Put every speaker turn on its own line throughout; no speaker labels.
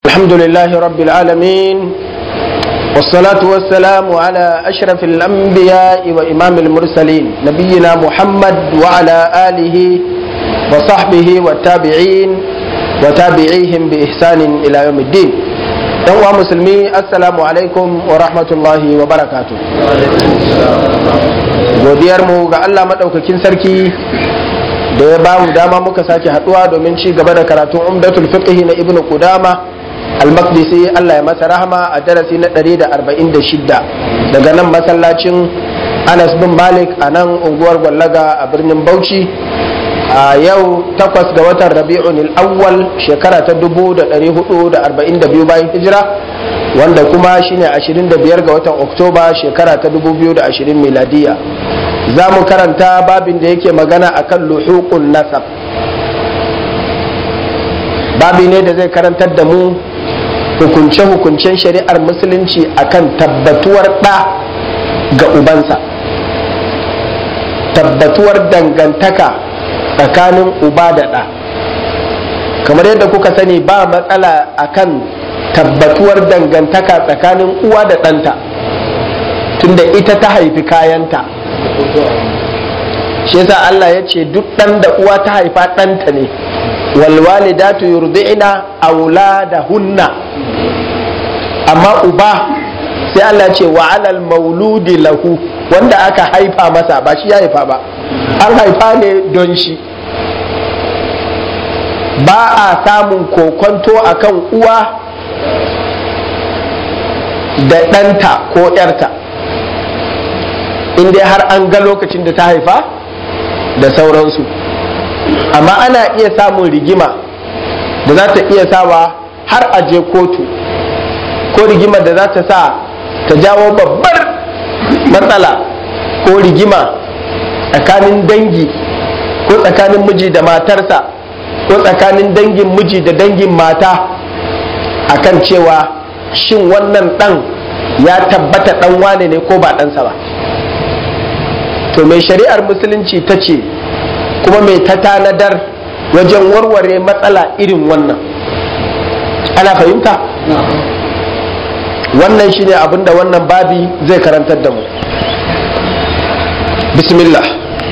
الحمد لله رب العالمين والصلاة والسلام على أشرف الأنبياء وإمام المرسلين نبينا محمد وعلى آله وصحبه والتابعين وتابعيهم بإحسان إلى يوم الدين يوم مسلمي السلام عليكم ورحمة الله وبركاته godiyarmu ga Allah maɗaukakin sarki da ya bamu dama muka sake haɗuwa domin ci gaba da karatun umdatul fiqh na ibnu qudama al-maqdisi Allah ya masa rahama a darasi na 146 daga nan masallacin Anas bin Malik a nan unguwar Gwallaga a birnin Bauchi a yau takwas ga watan Rabi'un al-awwal shekara ta 1442 bayan hijira wanda kuma shine 25 ga watan Oktoba shekara ta 2020 miladiya za mu karanta babin da yake magana akan luhuqun nasab babi ne da zai karantar da mu hukunce-hukuncen shari'ar musulunci akan tabbatuwar ɗa ga ubansa tabbatuwar dangantaka tsakanin uba da ɗa kamar yadda kuka sani ba matsala akan tabbatuwar dangantaka tsakanin uwa da ɗanta tunda ita ta haifi kayanta shi yasa Allah ya ce duk ɗan da uwa ta haifa ɗanta ne walwalidatu yurdi'na auladahunna amma uba sai Allah ce wa alal mauludi lahu wanda aka haifa masa ba shi ya haifa ba an haifa ne don shi ba a samun kokonto akan uwa da ɗanta ko ‘yarta in dai har an ga lokacin da ta haifa da sauransu amma ana iya samun rigima da za ta iya sawa har a je kotu ko rigima da za ta sa ta jawo babbar matsala ko rigima tsakanin dangi ko tsakanin miji da matarsa ko tsakanin dangin miji da dangin mata akan cewa shin wannan ɗan ya tabbata ɗan wane ne ko ba ɗansa ba to mai shari'ar musulunci ta ce kuma mai ta tanadar wajen warware matsala irin wannan ana fahimta wannan shine abinda wannan babi zai karantar da mu bismillah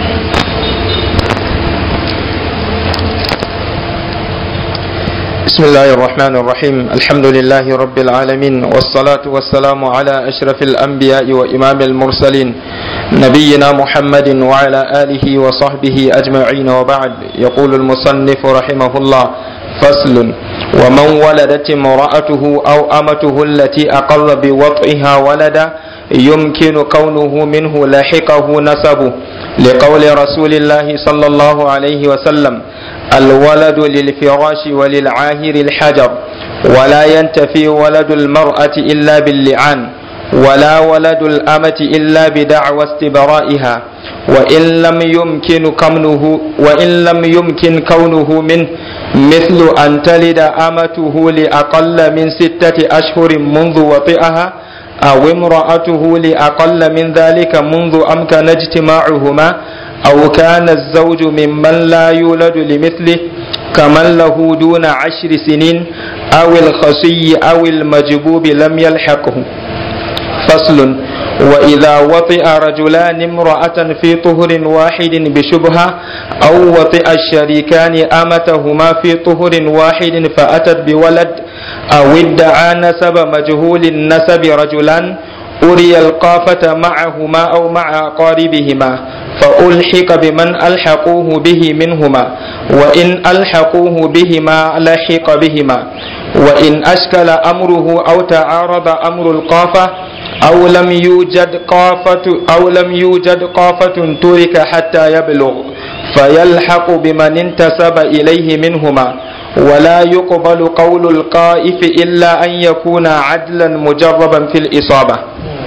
بسم الله الرحمن الرحيم الحمد لله رب العالمين والصلاة والسلام على أشرف الأنبياء وإمام المرسلين نبينا محمد وعلى آله وصحبه أجمعين وبعد يقول المصنف رحمه الله فصل ومن ولدت امرأته أو أمته التي أقر بوطئها ولدا يمكن كونه منه لاحقه نسبه لقول رسول الله صلى الله عليه وسلم الولد للفراش وللعاهر الحجر ولا ينتفي ولد المرأة إلا باللعان ولا ولد الأمة إلا بدعوى استبرائها وإن لم يمكن كونه وإن لم يمكن كونه منه مثل أن تلد أمته لأقل من ستة أشهر منذ وطئها أو امرأته لأقل من ذلك منذ أمكن اجتماعهما أو كان الزوج ممن لا يولد لمثله كمن له دون عشر سنين أو الخصي أو المجبوب لم يلحقه فصل وإذا وطئ رجلان امرأة في طهر واحد بشبهة أو وطئ الشريكان أمتهما في طهر واحد فأتت بولد أو ادعى نسب مجهول النسب رجلان أري القافة معهما أو مع أقاربهما فألحق بمن ألحقوه به منهما وإن ألحقوه بهما لحق بهما وإن أشكل أمره أو تعارض أمر القافة أو لم يوجد قافة أو لم يوجد قافة ترك حتى يبلغ فيلحق بمن انتسب إليه منهما ولا يقبل قول القائف إلا أن يكون عدلا مجربا في الإصابة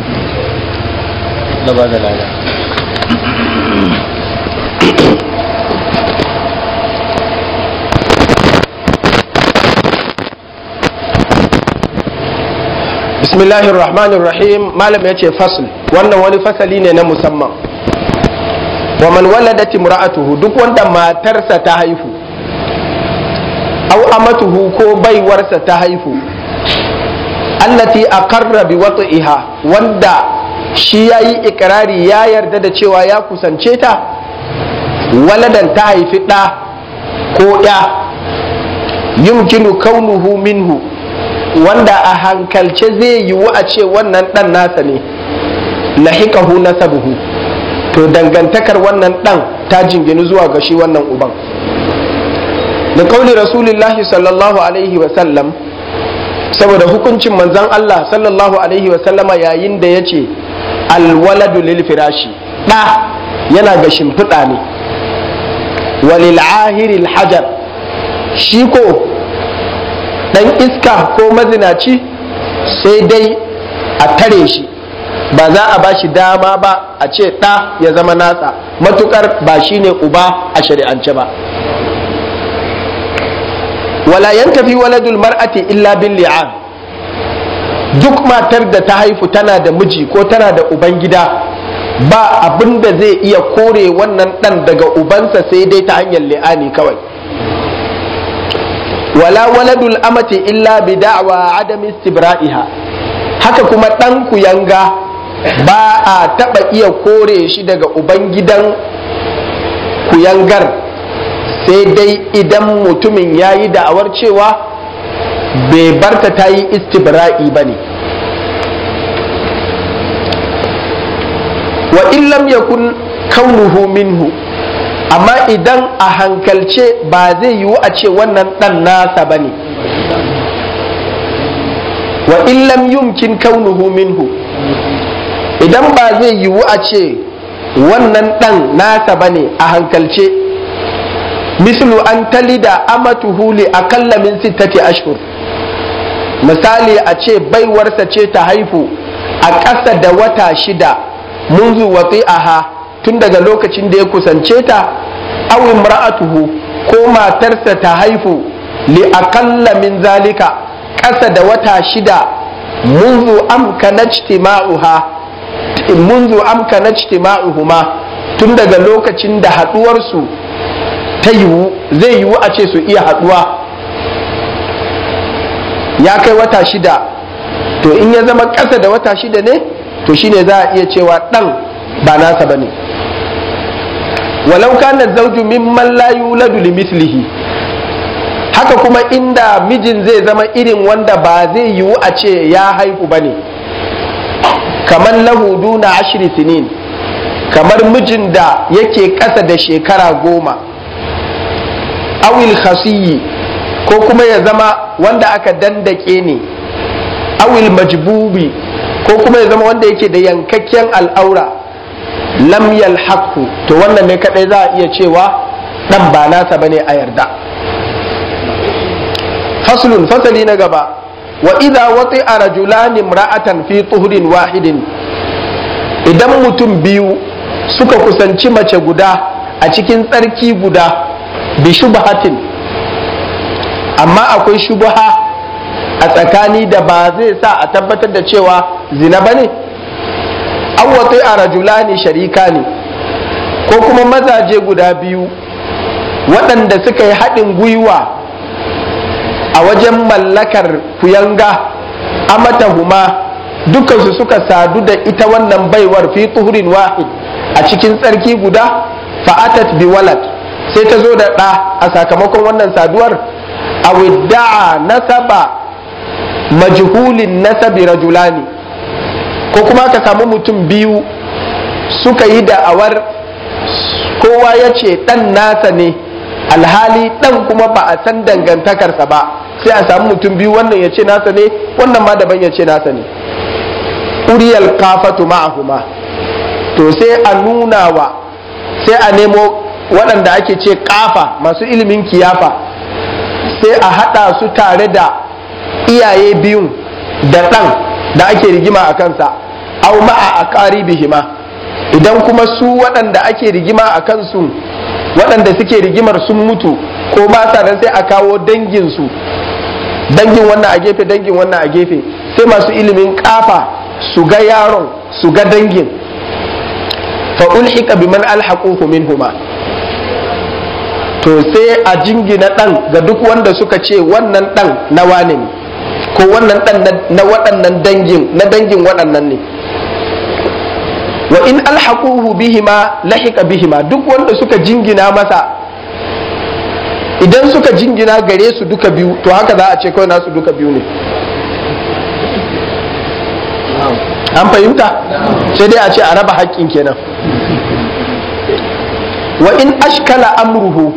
bismillahir rahmanir rahim malam ya ce fasl wannan wani fasali ne na musamman wa man waladat imra'atuhu duk wanda matarsa ta haifu aw amatuhu ko baiwarsa ta haifu allati aqarra bi wat'iha wanda shi yayi ikrari ya yarda da cewa ya kusance ta waladan ta haifi ɗa ko ya yumkinu kaunuhu minhu wanda a hankalce zai yiwu a ce wannan ɗan nasa ne lahiqahu nasabuhu to dangantakar wannan ɗan ta jinginu zuwa ga shi wannan uban da kauli rasulillahi sallallahu alaihi wasallam saboda hukuncin manzan Allah sallallahu alaihi wasallama yayin da ya ce alwaladu lil firashi ɗa yana ga shimfiɗa ne walil ahiril hajar shi ko ɗan iska ko mazinaci sai dai a tare shi ba za a ba shi dama ba a ce ɗa ya zama nasa matukar ba shi ne uba a shari'ance ba wala yantafi waladul mar'ati illa bil li'an duk matar da ta haifu tana da miji ko tana da uban gida ba abin da zai iya kore wannan ɗan daga ubansa sai dai ta hanyar li'ani kawai wala waladul amati illa bi da'wa adam istibra'iha haka kuma ɗan kuyanga ba a taɓa iya kore shi daga ubangidan kuyangar sai dai idan mutumin ya yi da'awar cewa bai barta ta yi istibra'i ba ne wa illam yakun kaunuhu minhu amma idan a hankalce ba zai yiwu a ce wannan ɗan nasa ba ne wa illam yumkin kaunuhu minhu idan ba zai yiwu a ce wannan ɗan nasa ba ne a hankalce mislu an talida amatuhu li akalla min sittati ashhur misali a ce baiwarsa ce ta haifu a ƙasa da wata shida munzu wati'aha tun daga lokacin da ya kusance ta aw imra'atuhu ko matarsa ta haifu li akalla min zalika ƙasa da wata shida munzu amkana ijtima'uha munzu amkana ijtima'uhuma tun daga lokacin da haɗuwarsu ta yiwu zai yiwu a ce su iya haɗuwa ya kai wata shida to in ya zama ƙasa da wata shida ne to shine za a iya cewa ɗan ba nasa ba ne walau kana zauju mimman la yuladu limithlihi haka kuma inda mijin zai zama irin wanda ba zai yiwu a ce ya haihu ba ne kamar lahu duna ashiri sinin kamar mijin da yake ƙasa da shekara goma awil khasiyi ko kuma ya zama wanda aka dandake ne awil majbubi ko kuma ya zama wanda yake da yankakken al'aura lam yalhaqu to wannan ne kadai za a iya cewa dan ba nasa bane a yarda faslun fasali na gaba wa idza wati'a rajulan imra'atan fi tuhrin wahidin idan mutum biyu suka kusanci mace guda a cikin tsarki guda bi shubhatin amma akwai shubha a tsakani da ba zai sa a tabbatar da cewa zina bane an watai a rajulani sharika ne ko kuma mazaje guda biyu waɗanda suka yi haɗin gwiwa a wajen mallakar kuyanga amatahuma dukansu suka sadu da ita wannan baiwar fi tuhurin wahid a cikin tsarki guda fa'atat bi walad sai ta zo da ɗa a sakamakon wannan saduwar a widda'a nasaba majhulin nasabi rajulani ko kuma ka samu mutum biyu suka yi da'awar kowa ya ce ɗan nasa ne alhali ɗan kuma ba a san dangantakarsa ba sai a samu mutum biyu wannan ya ce nasa ne wannan ma daban ya ce nasa ne uriyal kafatu ma'ahuma to sai a nuna wa sai a nemo waɗanda ake ce kafa masu ilimin kiyafa sai a haɗa su tare da iyaye biyun da ɗan da ake rigima a kansa au ma'a a ƙaribihima idan kuma su waɗanda ake rigima a kansu waɗanda suke rigimar sun mutu ko ba sa nan sai a kawo danginsu dangin wannan a gefe dangin wannan a gefe sai masu ilimin kafa su ga yaron su ga dangin fa ulhiqa biman alhaquhu minhuma to sai a jingina ɗan ga duk wanda suka ce wannan ɗan na wane ne ko wannan dan na waɗannan dangin na dangin waɗannan ne wa in alhaquhu bihima lahika bihima duk wanda suka jingina masa idan suka jingina gare su duka biyu to haka za a ce kawai nasu duka biyu ne an fahimta sai dai a ce a raba haƙƙin kenan wa in ashkala amruhu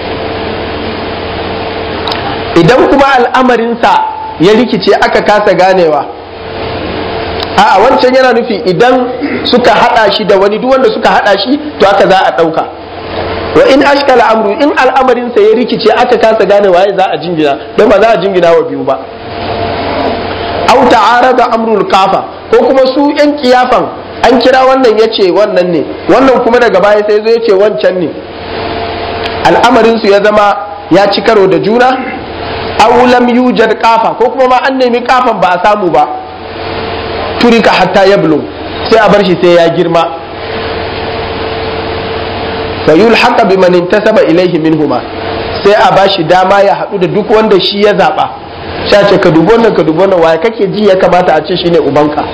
idan kuma al'amarinsa ya rikice aka kasa ganewa a wancan yana nufi idan suka hada shi da wani duk wanda suka hada shi to aka za a ɗauka wa in ashkala amru in al'amarinsa ya rikice aka kasa ganewa ya za a jingina don ba za a jingina wa biyu ba au ta'arada amrul kafa ko kuma su yan kiyafan an kira wannan ya ce wannan ne wannan kuma daga baya sai zo ya ce wancan ne al'amarinsu ya zama ya ci karo da juna aw lam yujad kafa ko kuma ma an nemi kafan ba a samu ba turika hatta yablu sai a bar shi sai ya girma fa yulhaqa biman intasaba ilayhi minhuma sai a bashi dama ya hadu da duk wanda shi ya zaba sai ce ka dubo nan ka dubo nan waye kake ji ya kamata a ce shine ubanka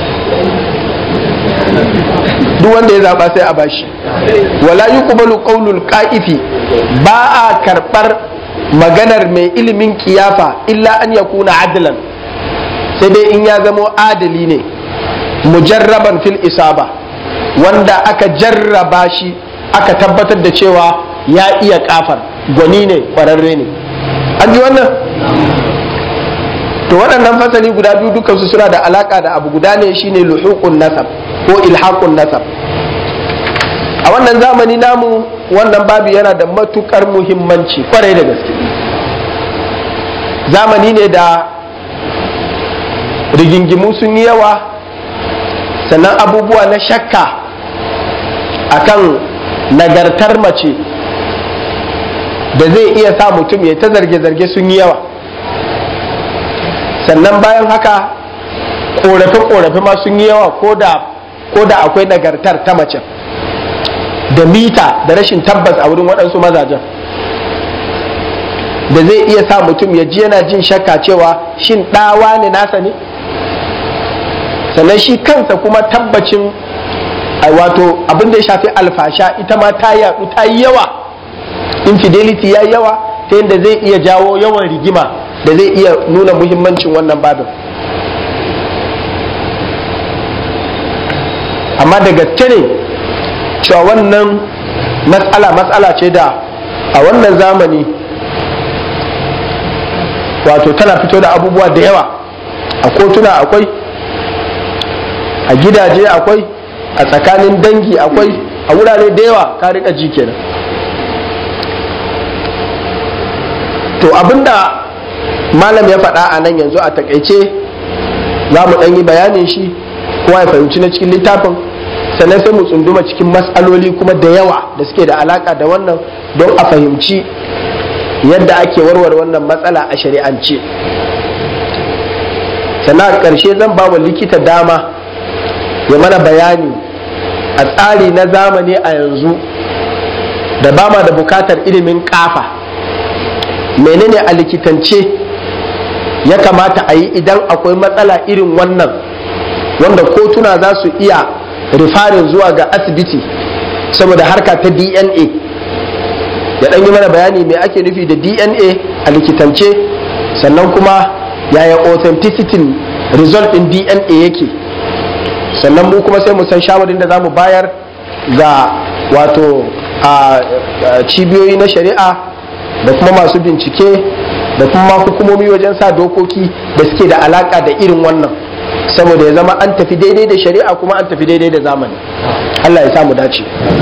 duk wanda ya zaba sai a bashi wala yuqbalu qawlul qa'ifi ba a karbar maganar mai ilimin kiyafa illa an yakuna adlan sai dai in ya zamo adali ne mujarraban fil isaba wanda aka jarraba shi aka tabbatar da cewa ya iya kafar gwani ne kwararre ne an ji wannan to waɗannan fasali guda biyu dukansu suna da alaka da abu guda ne shine luhuqun nasab ko ilhaqun nasab a wannan zamani namu wannan babu yana da matukar muhimmanci kwarai da gaske zamani ne da rigingimu sun yi yawa sannan abubuwa na shakka akan nagartar mace da zai iya sa mutum ya ta zarge-zarge sun yi yawa sannan bayan haka korafe-korafe ma sun yi yawa ko da akwai nagartar ta mace da mita da rashin tabbas a wurin waɗansu mazajen da zai iya sa mutum ya ji yana jin shakka cewa shin ɗawa ne nasa ne sannan shi kansa kuma tabbacin wato abin da ya shafi alfasha ita ma ta yaɗu ta yi yawa infidelity ya yi yawa ta yadda zai iya jawo yawan rigima da zai iya nuna muhimmancin wannan babin amma da gaske ne cewa wannan matsala matsala ce da a wannan zamani wato tana fito da abubuwa da yawa a kotuna akwai a gidaje akwai a tsakanin dangi akwai a wurare da yawa ka rika ji kenan to abinda malam ya faɗa a nan yanzu a takaice za mu ɗan yi bayanin shi kowa ya fahimci na cikin littafin sannan sai mu tsunduma cikin matsaloli kuma da yawa da suke da alaka da wannan don a fahimci yadda ake warware wannan matsala a shari'ance sannan a ƙarshe zan ba wa likita dama ya mana bayani a tsari na zamani a yanzu da ba ma da bukatar ilimin kafa menene a likitance ya kamata a yi idan akwai matsala irin wannan wanda kotuna za su iya rifarin zuwa ga asibiti saboda harka ta dna ya ɗan yi mana bayani mai ake nufi da dna a likitance sannan kuma yaya authenticity result ɗin dna yake sannan mu kuma sai mu san shawarin da za mu bayar ga wato a cibiyoyi na shari'a da kuma masu bincike da kuma hukumomi wajen sa dokoki da suke da alaka da irin wannan saboda ya zama an tafi daidai da shari'a kuma an tafi daidai da zamani Allah ya samu dace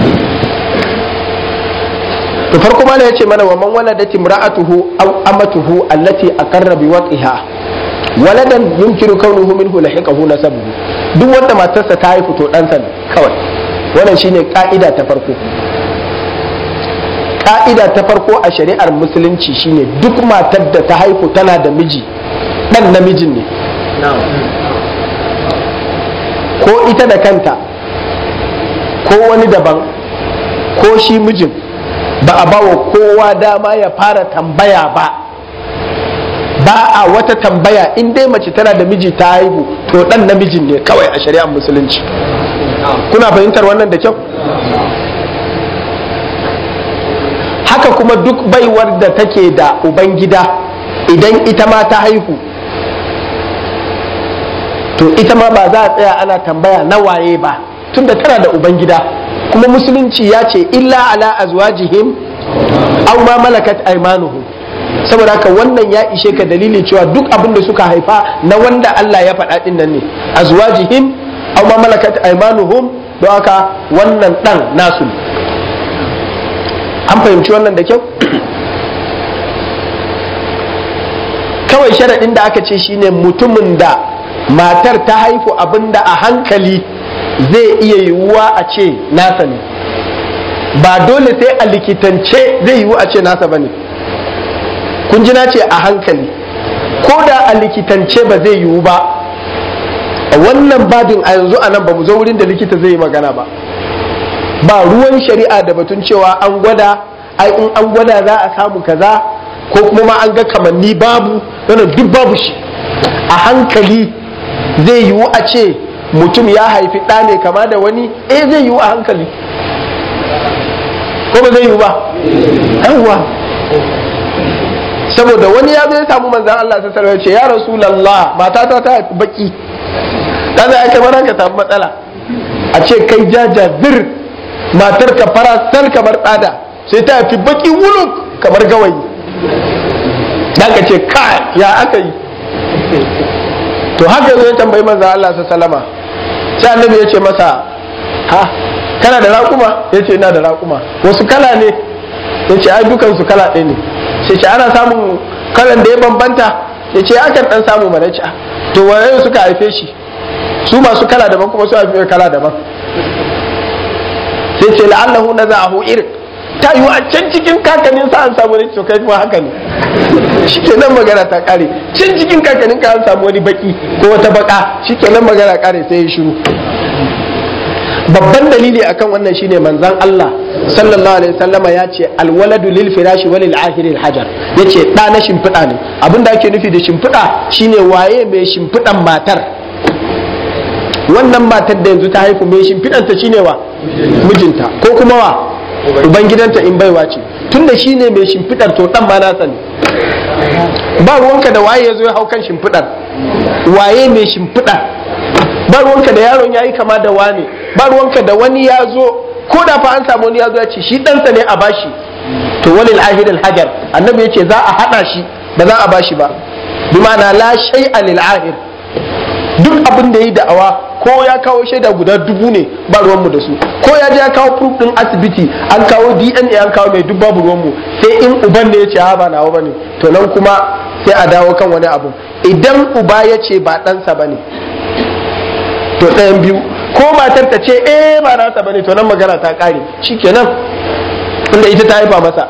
to farko mana yace mana wa man waladat imra'atuhu aw amatuhu allati aqarra bi waqiha waladan yumkinu kaunuhu minhu lahiqahu nasabuhu duk wanda matarsa ta haifu to ɗansa ne kawai wannan shine ka'ida ta farko ka'ida ta farko a shari'ar musulunci shine duk matar da ta haifu tana da miji ɗan namijin ne ko ita da kanta ko wani daban ko shi mijin ba a bawa kowa dama ya fara tambaya ba ba a wata tambaya in dai mace tana da miji ta haihu to dan namijin ne kawai a shari'ar musulunci kuna fahimtar wannan da kyau haka kuma duk baiwar da take da ubangida idan ita ma ta haihu to ita ma ba za a tsaya ana tambaya na waye ba tunda tana da ubangida kuma musulunci ya ce illa ala azwajihim aw ma malakat aymanuhum saboda haka wannan ya ishe ka dalili cewa duk abin da suka haifa na wanda Allah ya faɗa din nan ne azwajihim aw ma malakat aymanuhum don haka wannan dan nasu ne an fahimci wannan da kyau kawai sharaɗin da aka ce shine mutumin da matar ta haifu abin da a hankali zai iya yiwuwa a ce nasa ne ba dole sai a likitance zai yiwu a ce nasa ba ne kun ji na ce a hankali ko da a likitance ba zai yiwu ba a wannan babin a yanzu a nan ba mu zo wurin da likita zai yi magana ba ba ruwan shari'a da batun cewa an gwada ai in an gwada za a samu kaza ko kuma ma an ga kamanni babu wannan duk babu shi a hankali zai yiwu a ce mutum ya haifi ɗa ne kama da wani eh zai yiwu a hankali ko ba zai yiwu ba yawwa saboda wani ya zo ya samu manzan Allah ta sarrafa ce ya rasulallah matata ta haifi baki kaza ya kamar ka samu matsala a ce kai jajazir matar ka farasar kamar tsada sai ta haifi baki wuluk kamar gawayi da ka ce ka ya aka yi to haka zai tambayi manzan Allah ta salama sai annabi ya ce masa ha kana da raƙuma ya ce ina da raƙuma wasu kala ne ya ce ai dukansu kala ɗaya ne sai ce ana samun kalan da ya bambanta ya ce akan ɗan samu mana ci to waye suka haife shi su masu kala daban kuma su haife kala daban sai ce la'allahu na za'ahu irin ta yi a can cikin kakanin sa an samu wani to kai kuma haka ne shike nan magana ta kare can cikin kakanin ka an samu wani baki ko wata baka shike nan magana kare sai ya shiru babban dalili akan wannan shine manzon Allah sallallahu alaihi wasallama ya ce alwaladu lil firashi wa lil ahiri hajar yace da na shimfiɗa ne abinda ake nufi da shimfiɗa shine waye mai shimfiɗan matar wannan matar da yanzu ta haifu mai shimfiɗanta shine wa mijinta ko kuma wa ubangidanta in baiwa ce tunda shine mai shimfiɗar to dan ma nasa ne ba ruwanka da waye ya zo ya hau kan shimfiɗar waye mai shimfiɗar ba ruwanka da yaron ya yi kama da wane ba ruwanka da wani ya zo ko da fa an samu wani ya zo ya ce shi ɗansa ne a bashi to walil ahidil hajar annabi ya ce za a haɗa shi ba za a bashi ba bi ma'ana la shay'a lil ahir duk abin da yi da'awa ko ya kawo shaida guda dubu ne ba ruwanmu da su ko ya je ya kawo proof din asibiti an kawo dna an kawo mai duk babu ruwanmu sai in uban ne ya ce ha ba nawa bane to nan kuma sai a dawo kan wani abu idan uba ya ce ba ɗansa bane to ɗayan biyu ko matar ta ce eh ba nasa bane to nan magana ta kare shikenan inda ita ta haifa masa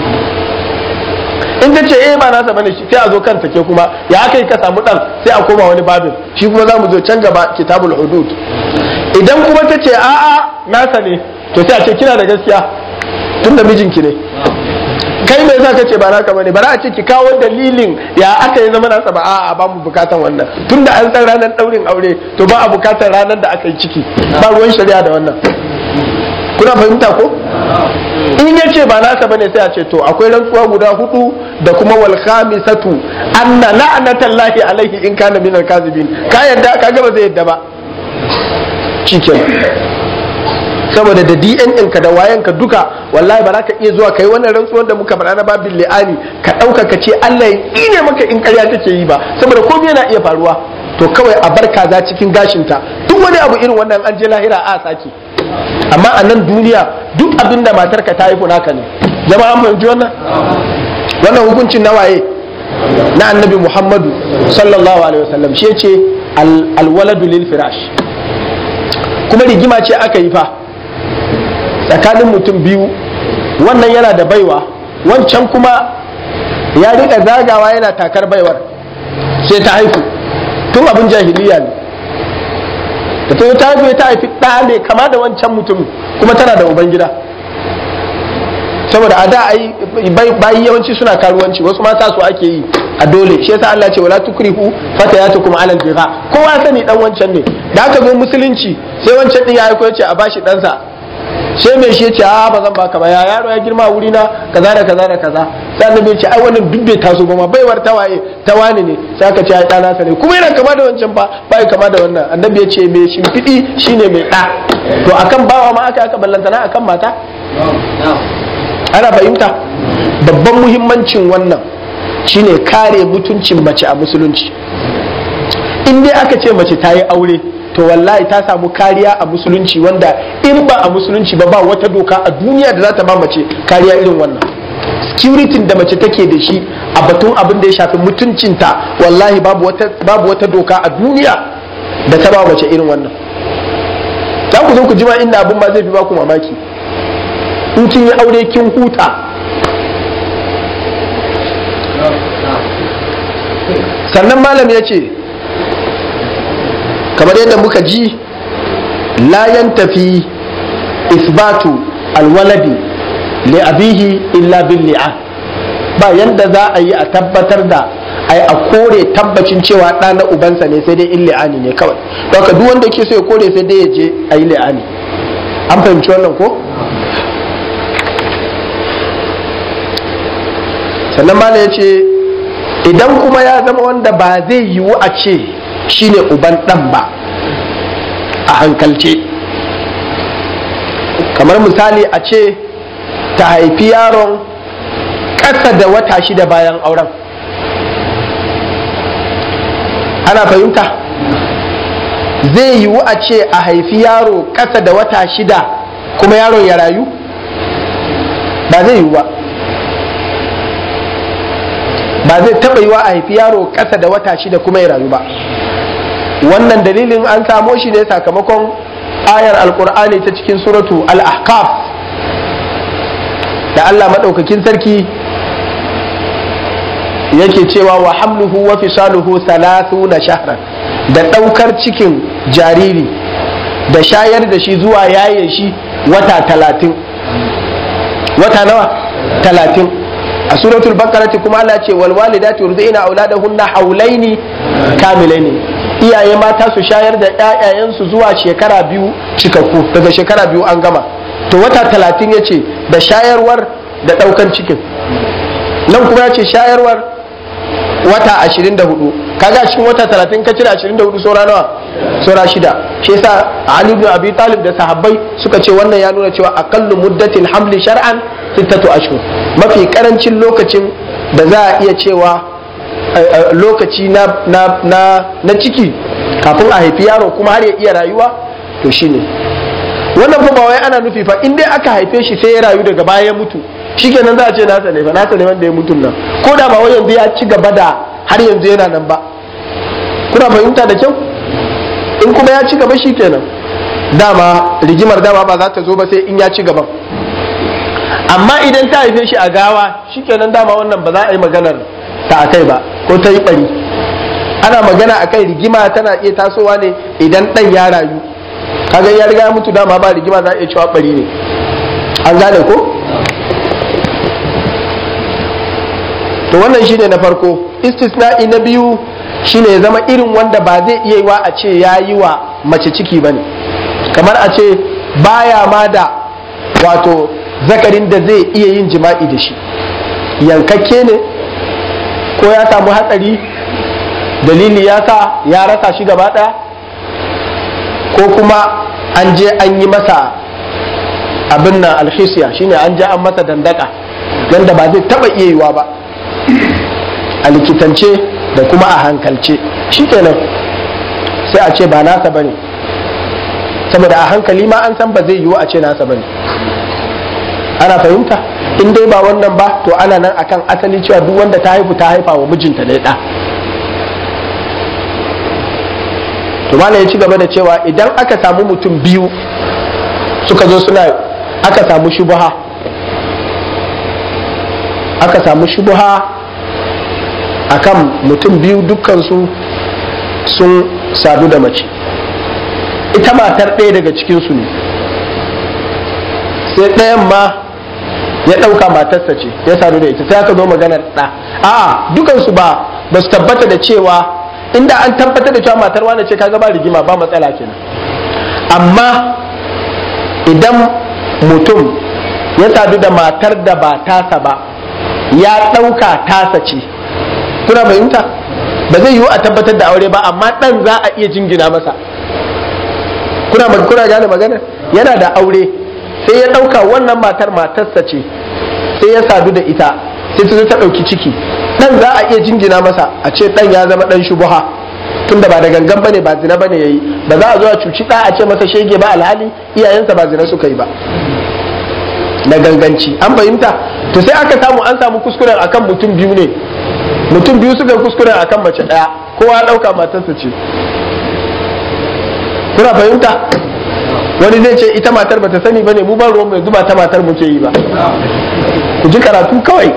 in ta ce eh ba nasa bane shi sai a zo kanta ke kuma ya aka yi ka samu dan sai a koma wani babin shi kuma za mu zo can gaba kitabul hudud idan kuma ta ce a'a nasa ne to sai a ce kina da gaskiya tun da mijinki ne kai me yasa kace ba naka bane bara a ce ki kawo dalilin ya aka yi zama nasa ba a'a ba mu bukatan wannan tunda an san ranar daurin aure to ba a bukatar ranar da aka yi ciki ba ruwan shari'a da wannan kuna fahimta ko in ya ce ba nasa bane sai a ce to akwai rantsuwa guda hudu da kuma wal khamisatu anna la'natallahi alaihi in kana minal kazibin ka yadda ka ga ba zai yadda ba cikin saboda da DNN ka da wayan ka duka wallahi ba za ka iya zuwa kai wannan rantsuwar da muka faɗa na babin li'ani ka ɗauka ka ce Allah ya tsine maka in ƙarya take yi ba saboda komai yana iya faruwa to kawai a bar kaza cikin gashinta duk wani abu irin wannan an je lahira a sake amma a nan duniya duk abin da matarka ta haifu naka ne jama'a an fahimci wannan wannan hukuncin na waye na annabi muhammadu sallallahu alaihi wasallam shi ce alwaladu lil firash kuma rigima ce aka yi fa tsakanin mutum biyu wannan yana da baiwa wancan kuma ya rika zagawa yana takar baiwar sai ta haifu tun abin jahiliya ne da ta ta haifu ta haifi ɗa ne kama da wancan mutum kuma tana da ubangida saboda a da ai bayi yawanci suna karuwanci wasu mata su ake yi a dole shi yasa Allah ce wala tukrihu fatayatukum ala al-bigha kowa sani dan wancan ne da aka zo musulunci sai wancan din ya aiko ya ce a bashi ɗansa sai mai shi ya ce a ba zan baka ba ya yaro ya girma wuri na kaza da kaza da kaza sai annabi ya ce ai wannan duk bai taso ba ma baiwar tawaye tawani ne sai aka ce ai ɗana sa ne kuma yana kama da wancan ba bai kama da wannan annabi ya ce mai shimfiɗi shine mai ɗa to akan bawa ma aka aka ballantana akan mata ana fahimta babban muhimmancin wannan shine kare mutuncin mace a musulunci in dai aka ce mace ta yi aure to wallahi ta samu kariya a musulunci wanda in ba a musulunci ba ba wata doka a duniya da za ta ba mace kariya irin wannan security da mace take da shi a batun abin da ya shafi mutuncinta wallahi babu wata babu wata doka a duniya da ta ba mace irin wannan za ku zo ku jima inda abin ba zai fi ba ku mamaki in kin yi aure kin huta sannan malam ya ce kamar yadda muka ji layan tafi isbatu alwaladi li abihi illa bil li'an ba yanda za a yi a tabbatar da ai a kore tabbacin cewa ɗa na ubansa ne sai dai in li'ani ne kawai don duk wanda ke so ya kore sai dai ya je a yi li'ani an fahimci wannan ko sannan mala ya ce idan kuma ya zama wanda ba zai yiwu a ce shine uban ɗan ba a hankalce kamar misali a ce ta haifi yaron ƙasa da wata shida bayan auren ana fahimta zai yiwu a ce a haifi yaro ƙasa da wata shida kuma yaron ya rayu ba zai yiwu ba ba zai taɓa yiwa a haifi yaro ƙasa da wata shida kuma ya rayu ba wannan dalilin an samo shi ne sakamakon ayar alkur'ani ta cikin suratu al-ahqaf da Allah maɗaukakin sarki yake cewa wa hamluhu wa fisaluhu salatu na shahran da ɗaukar cikin jariri da shayar da shi zuwa yaye shi wata talatin wata nawa talatin a suratul bakarati kuma Allah ce wal walidati yurdi'na auladahunna haulaini kamilaini iyaye mata su shayar da ƴaƴayensu zuwa shekara biyu cikakku daga shekara biyu an gama to wata talatin ya ce da shayarwar da ɗaukan cikin nan kuma ya ce shayarwar wata ashirin da hudu kaga cikin wata talatin ka cire ashirin da hudu saura nawa saura shida shi yasa Ali ibn Abi Talib da sahabbai suka ce wannan ya nuna cewa aqallu muddatil hamli shar'an sittatu ashhur mafi karancin lokacin da za a iya cewa lokaci na na na na ciki kafin a haifi yaro kuma har ya iya rayuwa to shine wannan fa ba wai ana nufi fa in dai aka haife shi sai ya rayu daga baya ya mutu shikenan za a ce nasa ne fa nasa ne wanda ya mutu nan ko da ba wai yanzu ya ci gaba da har yanzu yana nan ba kuna fahimta da kyau in kuma ya ci gaba shikenan dama rigimar dama ba za ta zo ba sai in ya ci gaban amma idan ta haife shi a gawa shikenan dama wannan ba za a yi maganar ta akai ba ko ta yi bari ana magana akai rigima tana iya tasowa ne idan dan ya rayu kaga ya riga ya mutu dama ba rigima za a iya cewa bari ne an gane ko to wannan shine na farko istisna'i na biyu shine ya zama irin wanda ba zai iya yiwa a ce ya yi wa mace ciki ba ne kamar a ce baya ma da wato zakarin da zai iya yin jima'i da shi yankakke ne ko ya samu hatsari dalili ya sa ya rasa shi gaba ɗaya ko kuma an je an yi masa abin nan alhisiya shine an je an masa dandaka yadda ba zai taba iya yiwa ba a likitance da kuma a hankalce shikenan sai a ce ba nasa bane saboda a hankali ma an san ba zai yiwu a ce nasa bane ana fahimta in dai ba wannan ba to ana nan akan asali cewa duk wanda ta haifu ta haifa wa mijinta ne da to malam ya ci gaba da cewa idan aka samu mutum biyu suka zo suna aka samu shubuha aka samu shubuha akan mutum biyu dukkansu sun sadu da mace ita matar ɗaya daga cikinsu ne sai ɗayan ma ya ɗauka matarsa ce ya sadu da ita sai aka zo maganar ɗa a dukansu ba ba su tabbata da cewa inda an tabbatar da cewa matar wane ce kaga ba rigima ba matsala kenan amma idan mutum ya sadu da matar da ba tasa ba ya ɗauka tasa ce kuna fahimta ba zai yiwu a tabbatar da aure ba amma ɗan za a iya jingina masa kuna kuna gane magana yana da aure sai ya ɗauka wannan matar matarsa ce sai ya sadu da ita sai ta zo ta ɗauki ciki ɗan za a iya jingina masa a ce ɗan ya zama ɗan shubuha tunda ba da gangan bane ba zina bane yayi ba za a zo a cuci ɗa a ce masa shege ba alhali iyayensa ba zina suka yi ba na ganganci an fahimta to sai aka samu an samu kuskuren akan mutum biyu ne mutum biyu suka yi kuskuren akan mace ɗaya kowa ya ɗauka matarsa ce kuna fahimta wani zai ce ita matar bata sani bane mu ban ruwan mai zuba ta matar muke yi ba ku ji karatu kawai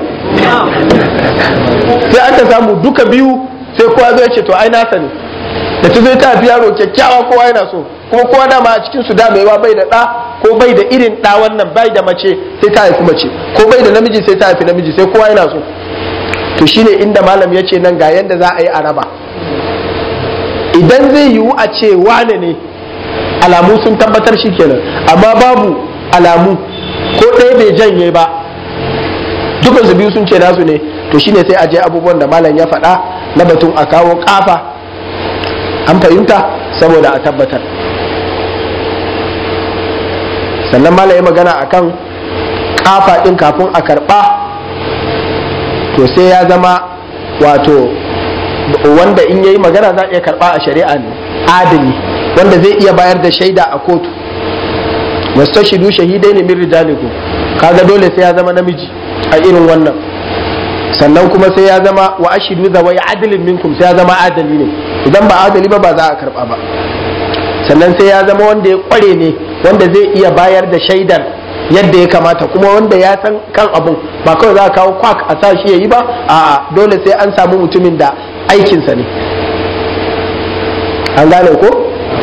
sai aka samu duka biyu sai kowa zai ce to ai nasa ne da ta zai ta fi yaro kyakkyawa kowa yana so kuma kowa dama a cikin su damewa bai da ɗa ko bai da irin ɗa wannan bai da mace sai ta haifi mace ko bai da namiji sai ta haifi namiji sai kowa yana so to shine inda malam ya ce nan ga yanda za a yi a raba idan zai yiwu a ce wane ne alamu sun tabbatar shi kenan amma babu alamu ko ɗaya bai janye ba dukansu biyu sun ce nasu ne to shine sai a je abubuwan da malam ya faɗa na batun a kawo kafa an fahimta saboda a tabbatar sannan malam ya magana akan kafa ɗin kafin a karɓa to sai ya zama wato wanda in yayi magana za a iya karɓa a shari'a ne adali wanda zai iya bayar da shaida a kotu wastashidu shahidai ne min rijalikum kaga dole sai ya zama namiji a irin wannan sannan kuma sai ya zama wa ashidu zawai adalin minkum sai ya zama adali ne idan ba adali ba ba za a karba ba sannan sai ya zama wanda ya kware ne wanda zai iya bayar da shaidar yadda ya kamata kuma wanda ya san kan abun ba kawai za a kawo kwak a sa shi ya yi ba a'a dole sai an samu mutumin da aikinsa ne an gane ko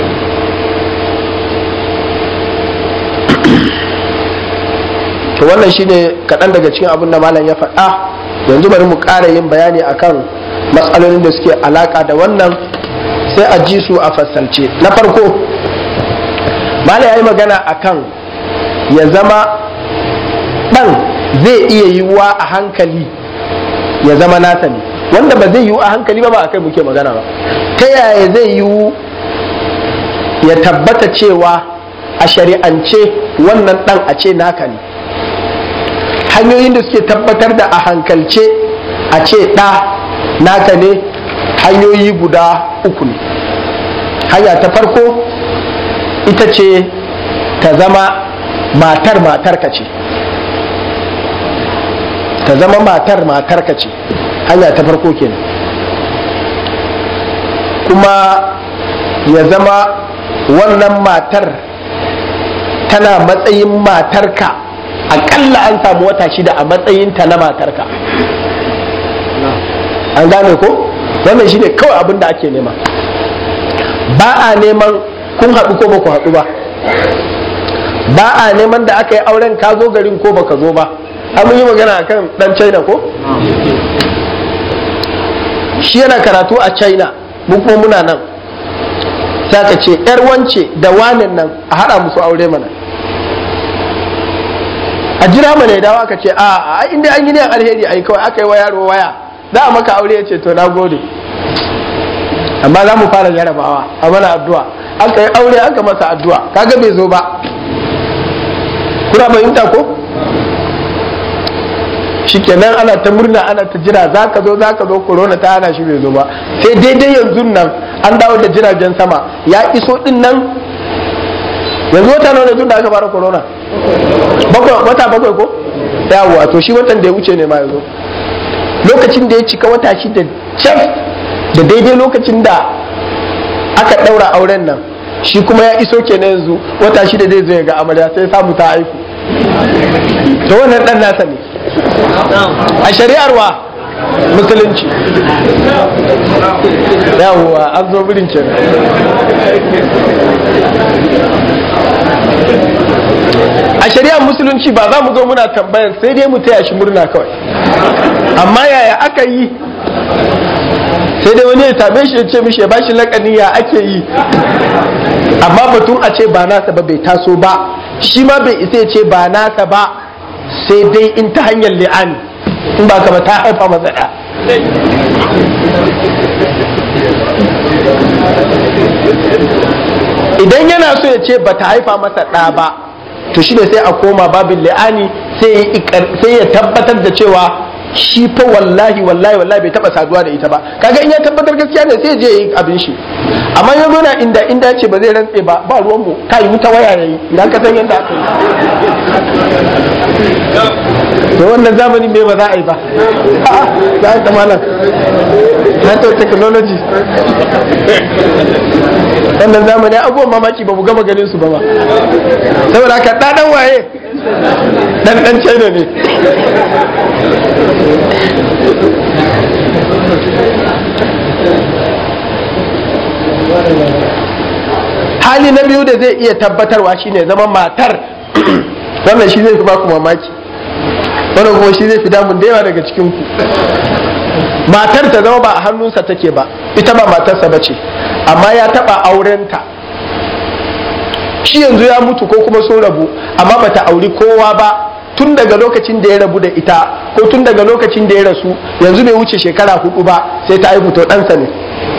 to wannan shine kaɗan daga cikin abin da malam ya faɗa yanzu bari mu ƙara yin bayani akan matsalolin da suke alaƙa da wannan sai a ji su a fassalce na farko malam ya yi magana akan ya zama ɗan zai iya yiwuwa a hankali ya zama nasa ne wanda ba zai yiwu a hankali ba ba a kai muke magana ba ta yaya zai yiwu ya tabbata cewa a shari'ance wannan ɗan a ce naka ne hanyoyin da suke tabbatar da a hankalce a ce ɗa naka ne hanyoyi guda uku ne hanya ta farko ita ce ta zama matar matarka ce ta zama matar matarka ce hanya ta farko kenan kuma ya zama wannan matar tana matsayin matarka akalla an samu wata shida a matsayinta na matarka an gane ko wannan shine kawai abin da ake nema ba a neman kun haɗu ko ba ku haɗu ba ba a neman da aka yi auren ka zo garin ko baka zo ba an yi magana akan dan china ko shi yana karatu a china mu kuma muna nan sai ka ce yar wance da wanin nan a haɗa musu aure mana a jira mana ya dawo aka ce a a inda an yi ne alheri ai kawai aka yi wa yaro waya za a maka aure ya ce to na gode amma za mu fara jarabawa a mana addu'a aka yi aure aka masa addu'a kaga bai zo ba kuna fahimta ko shikenan ana ta murna ana ta jira za ka zo za ka zo corona ta hana shi bai zo ba sai daidai yanzu nan an dawo da jiragen sama ya iso din nan yanzu wata nawa ne tun da aka fara corona bakwai wata bakwai ko yawa to shi watan da ya wuce ne ma yanzu lokacin da ya cika wata shi da cef da daidai lokacin da aka daura auren nan shi kuma ya iso kenan yanzu wata shida zai zo ya ga amarya sai samu ta haihu to wannan dan nasa ne a shari'ar wa musulunci yawwa an zo birin kenan a shari'ar musulunci ba za mu zo muna tambayar sai dai mu taya shi murna kawai amma yaya aka yi sai dai wani ya same shi ya ce mishi ya bashi lakani ya ake yi amma batun a ce ba nasa ba bai taso ba shi ma bai isa ya ce ba nasa ba sai dai in ta hanyar li'ani in ba ka ba ta haifa masa ɗa idan yana so ya ce ba ta haifa masa ɗa ba to shi ne sai a koma babin li'ani sai ya tabbatar da cewa shi fa wallahi wallahi wallahi bai taba saduwa da ita ba kaga in ya tabbatar gaskiya ne sai je yi abin shi amma ya zo na inda inda ce ba zai rantse ba ba ruwan mu ka yi wuta waya yayi idan ka san yadda aka yi to wannan zamani me ba za a yi ba za a ta malam na to technology wannan zamani abubuwan mamaki ba mu gama ganin su ba ba saboda haka ɗaɗan waye ɗan ɗan china ne hali na biyu da zai iya tabbatarwa shine zama matar wannan shi zai fi baku mamaki wannan kuma shi zai fi damun da yawa daga cikinku matar ta zama ba a hannunsa take ba ita ba matarsa ba ce amma ya taba aurenta shi yanzu ya mutu ko kuma sun rabu amma bata auri kowa ba tun daga lokacin da ya rabu da ita ko tun daga lokacin da ya rasu yanzu bai wuce shekara hudu ba sai ta haihu to ɗansa ne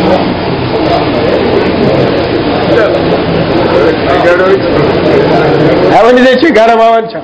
a wani zai ce gara ma wancan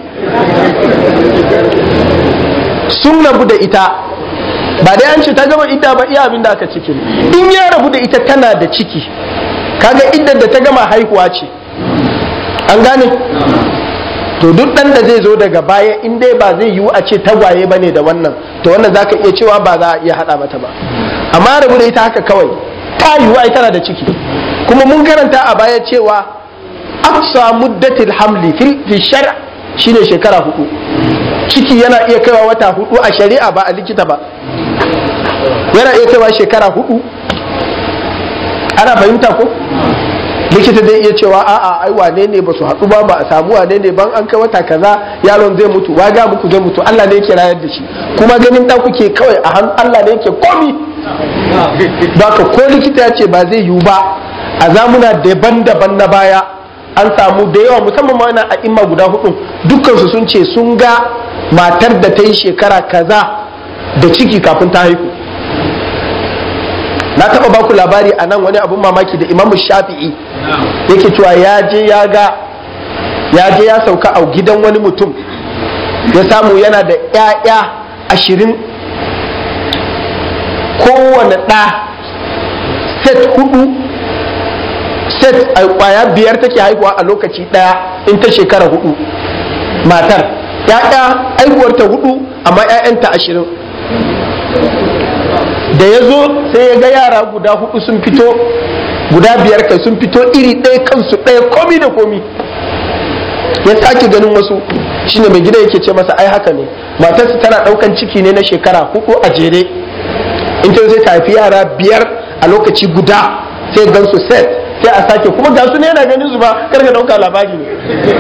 sun rabu da ita ba dai an ce ta gama idda ba iya abin da aka ciki in ya rabu da ita tana da ciki kaga iddar da ta gama haihuwa ce an gane to duk dan da zai zo daga baya in dai ba zai yiwu a ce tagwaye bane da wannan to wannan zaka iya cewa ba za a iya hada mata ba amma rabu da ita haka kawai ta yiwu ai tana da ciki kuma mun karanta a baya cewa aqsa muddatil hamli fi shar' shine shekara hudu ciki yana iya kaiwa wata hudu a shari'a ba a likita ba yana iya kaiwa shekara hudu ana fahimta ko likita zai iya cewa a'a ai wane ne ba su haɗu ba ba a samu wane ne ban an kai wata kaza yaron zai mutu wa ga muku zai mutu Allah ne yake rayar da shi kuma ganin dan kuke kawai a hannun Allah ne yake komi ba ka ko likita ya ce ba zai yiwu ba a zamuna daban-daban na baya an samu da yawa musamman ma a imma guda hudu dukkansu sun ce sun ga matar da ta yi shekara kaza da ciki kafin ta haihu na taba baku labari a nan wani abun mamaki da imamu shafi'i yake cewa ya je ya ga ya je ya sauka a gidan wani mutum ya samu yana da 'ya'ya ashirin kowane ɗa set hudu set a kwaya biyar take haihuwa a lokaci ɗaya in ta shekara hudu matar ya'ya haihuwarta hudu amma 'ya'yanta ashirin da ya zo sai ya ga yara guda hudu sun fito guda biyar kai sun fito iri ɗaya kansu ɗaya komi da komi ya sake ganin wasu shine mai gida yake ce masa ai haka ne matarsa tana ɗaukan ciki ne na shekara hudu a jere in ta zai tafi yara biyar a lokaci guda sai gan su set sai a sake kuma ga su ne yana ganin su ba karka ɗauka labari ne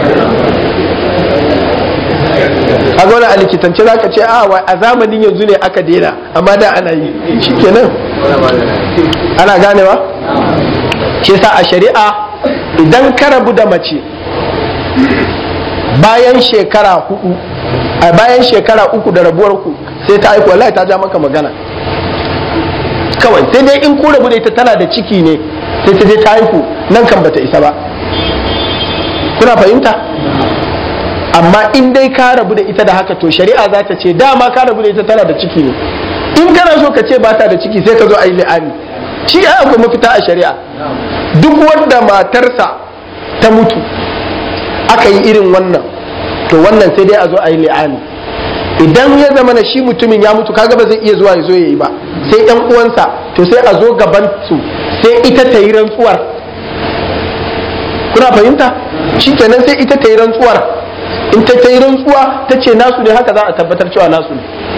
a zaune a likitance za ka ce a a zamanin yanzu ne aka daina amma da ana yi shikenan ana ganewa ce sa a shari'a idan ka rabu da mace bayan shekara hudu a bayan shekara uku da rabuwar ku sai ta aiko wallahi ta ja maka magana kawai sai dai in ku rabu da ita tana da ciki ne sai ta je ta haihu nan kan bata isa ba kuna fahimta amma in dai ka rabu da ita da haka to shari'a za ta ce dama ka rabu da ita tana da ciki ne in kana so ka ce ba ta da ciki sai ka zo a yi li'ani shi ya akwai mafita a shari'a duk wanda matarsa ta mutu aka yi irin wannan to wannan sai dai a zo a yi li'ani idan ya zama na shi mutumin ya mutu kaga ba zai iya zuwa ya zo ya yi ba sai yan uwansa to sai a zo gaban su sai ita ta yi rantsuwar kuna fahimta shi kenan sai ita ta yi rantsuwar in ta ta yi rantsuwa ta ce nasu ne haka za a tabbatar cewa nasu ne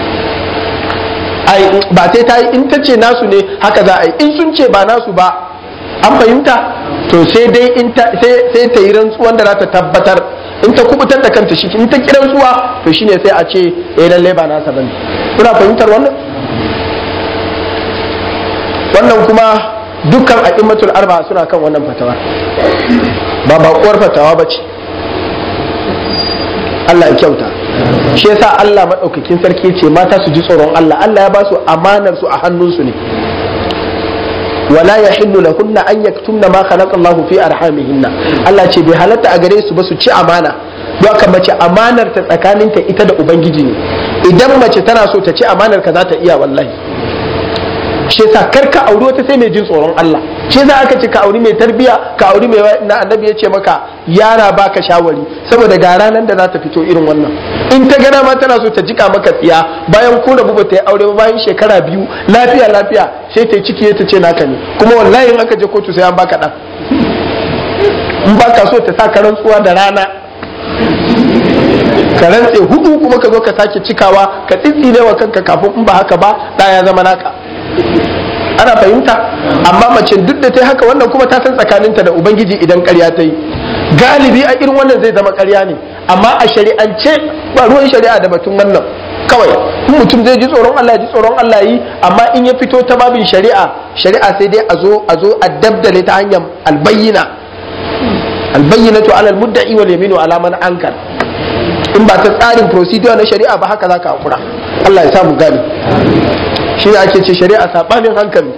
ai ba sai ta yi in ta ce nasu ne haka za a yi in sun ce ba nasu ba an fahimta to sai dai in ta sai ta yi rantsuwan da za ta tabbatar in ta kubutar da kanta shi in ta ki rantsuwa to shine sai a ce eh lalle ba nasa bane kuna fahimtar wannan wannan kuma dukkan a'immatul arba suna kan wannan fatawa ba bakuwar fatawa ba ce Allah ya kyauta shi yasa Allah maɗaukakin sarki ce mata su ji tsoron Allah Allah ya ba su amanar su a hannunsu ne wala yahillu lahunna an yaktumna ma khalaqa Allahu fi arhamihinna Allah ce bai halatta a gare su ba su ci amana don haka mace amanar ta tsakaninta ita da ubangiji ne idan mace tana so ta ci amanar ka za ta iya wallahi shi yasa kar ka auri wata sai mai jin tsoron Allah shi yasa aka ce ka auri mai tarbiya ka auri mai na annabi ya ce maka yara baka shawari saboda ga ranar da za ta fito irin wannan in ta gana ma tana so ta jika maka tsiya bayan ko rabu ta yi aure ba bayan shekara biyu lafiya lafiya sai ta yi ciki ta ce naka ne kuma wallahi in aka je kotu sai an baka dan in baka so ta sa ka rantsuwa da rana ka rantse hudu kuma ka zo ka sake cikawa ka tsitsine wa kanka kafin in ba haka ba da ya zama naka ana fahimta amma mace duk da ta haka wannan kuma ta san tsakaninta da ubangiji idan karya ta yi galibi a irin wannan zai zama karya ne amma a shari'ance ba ruwan shari'a da batun wannan kawai in mutum zai ji tsoron Allah ji tsoron Allah yi amma in ya fito ta babin shari'a shari'a sai dai a zo a zo a dabdale ta hanyar albayyina albayyinatu ala almudda'i wal yaminu ala man ankar in ba ta tsarin procedure na shari'a ba haka zaka hakura Allah ya samu gani shi ne ake ce shari'a saɓanin hankali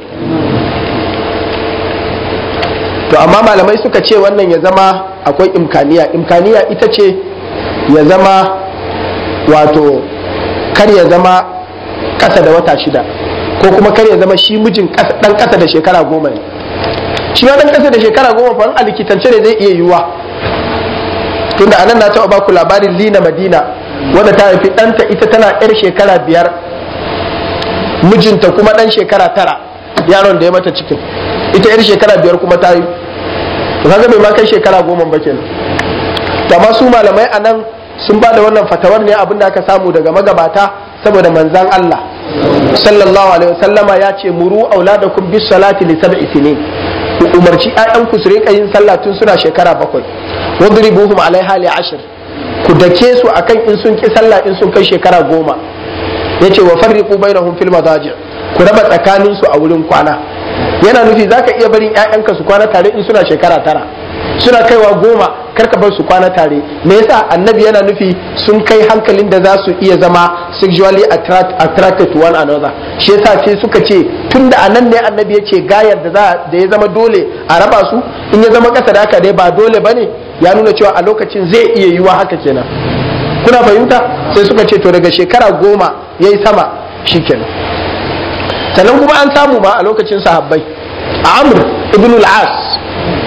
to amma malamai suka ce wannan ya zama akwai imkaniya imkaniya ita ce ya zama wato kar ya zama ƙasa da wata shida ko kuma kar ya zama shi mijin ɗan ƙasa da shekara goma ne shi ma ɗan ƙasa da shekara goma fa a likitance ne zai iya yiwuwa tunda anan na taɓa baku labarin lina madina wadda ta haifi ɗanta ita tana 'yar shekara biyar mijinta kuma dan shekara tara yaron da ya mata cikin ita yar shekara biyar kuma ta yi to kaga bai ma kai shekara goma ba kenan to amma su malamai anan sun ba da wannan fatawar ne abinda aka samu daga magabata saboda manzan Allah sallallahu alaihi wasallama ya ce muru auladakum bis salati li sab'i sinin ku umarci ƴaƴanku su rika yin sallah tun suna shekara bakwai wadribuhum alaiha li ashr ku dake su akan in sun ki sallah in sun kai shekara goma ya ce wa farriqu bainahum fil madaji ku raba tsakanin su a wurin kwana yana nufi zaka iya barin ƴaƴanka su kwana tare in suna shekara tara suna kaiwa goma karka bar su kwana tare me yasa annabi yana nufi sun kai hankalin da za su iya zama sexually attracted to one another shi yasa sai suka ce tunda anan ne annabi ya ce gayar da da ya zama dole a raba su in ya zama kasa da haka dai ba dole bane ya nuna cewa a lokacin zai iya yiwa haka kenan kuna fahimta sai suka ce to daga shekara goma ya yi sama shikenan sannan kuma an samu ma a lokacin sahabbai a amr ibn al-as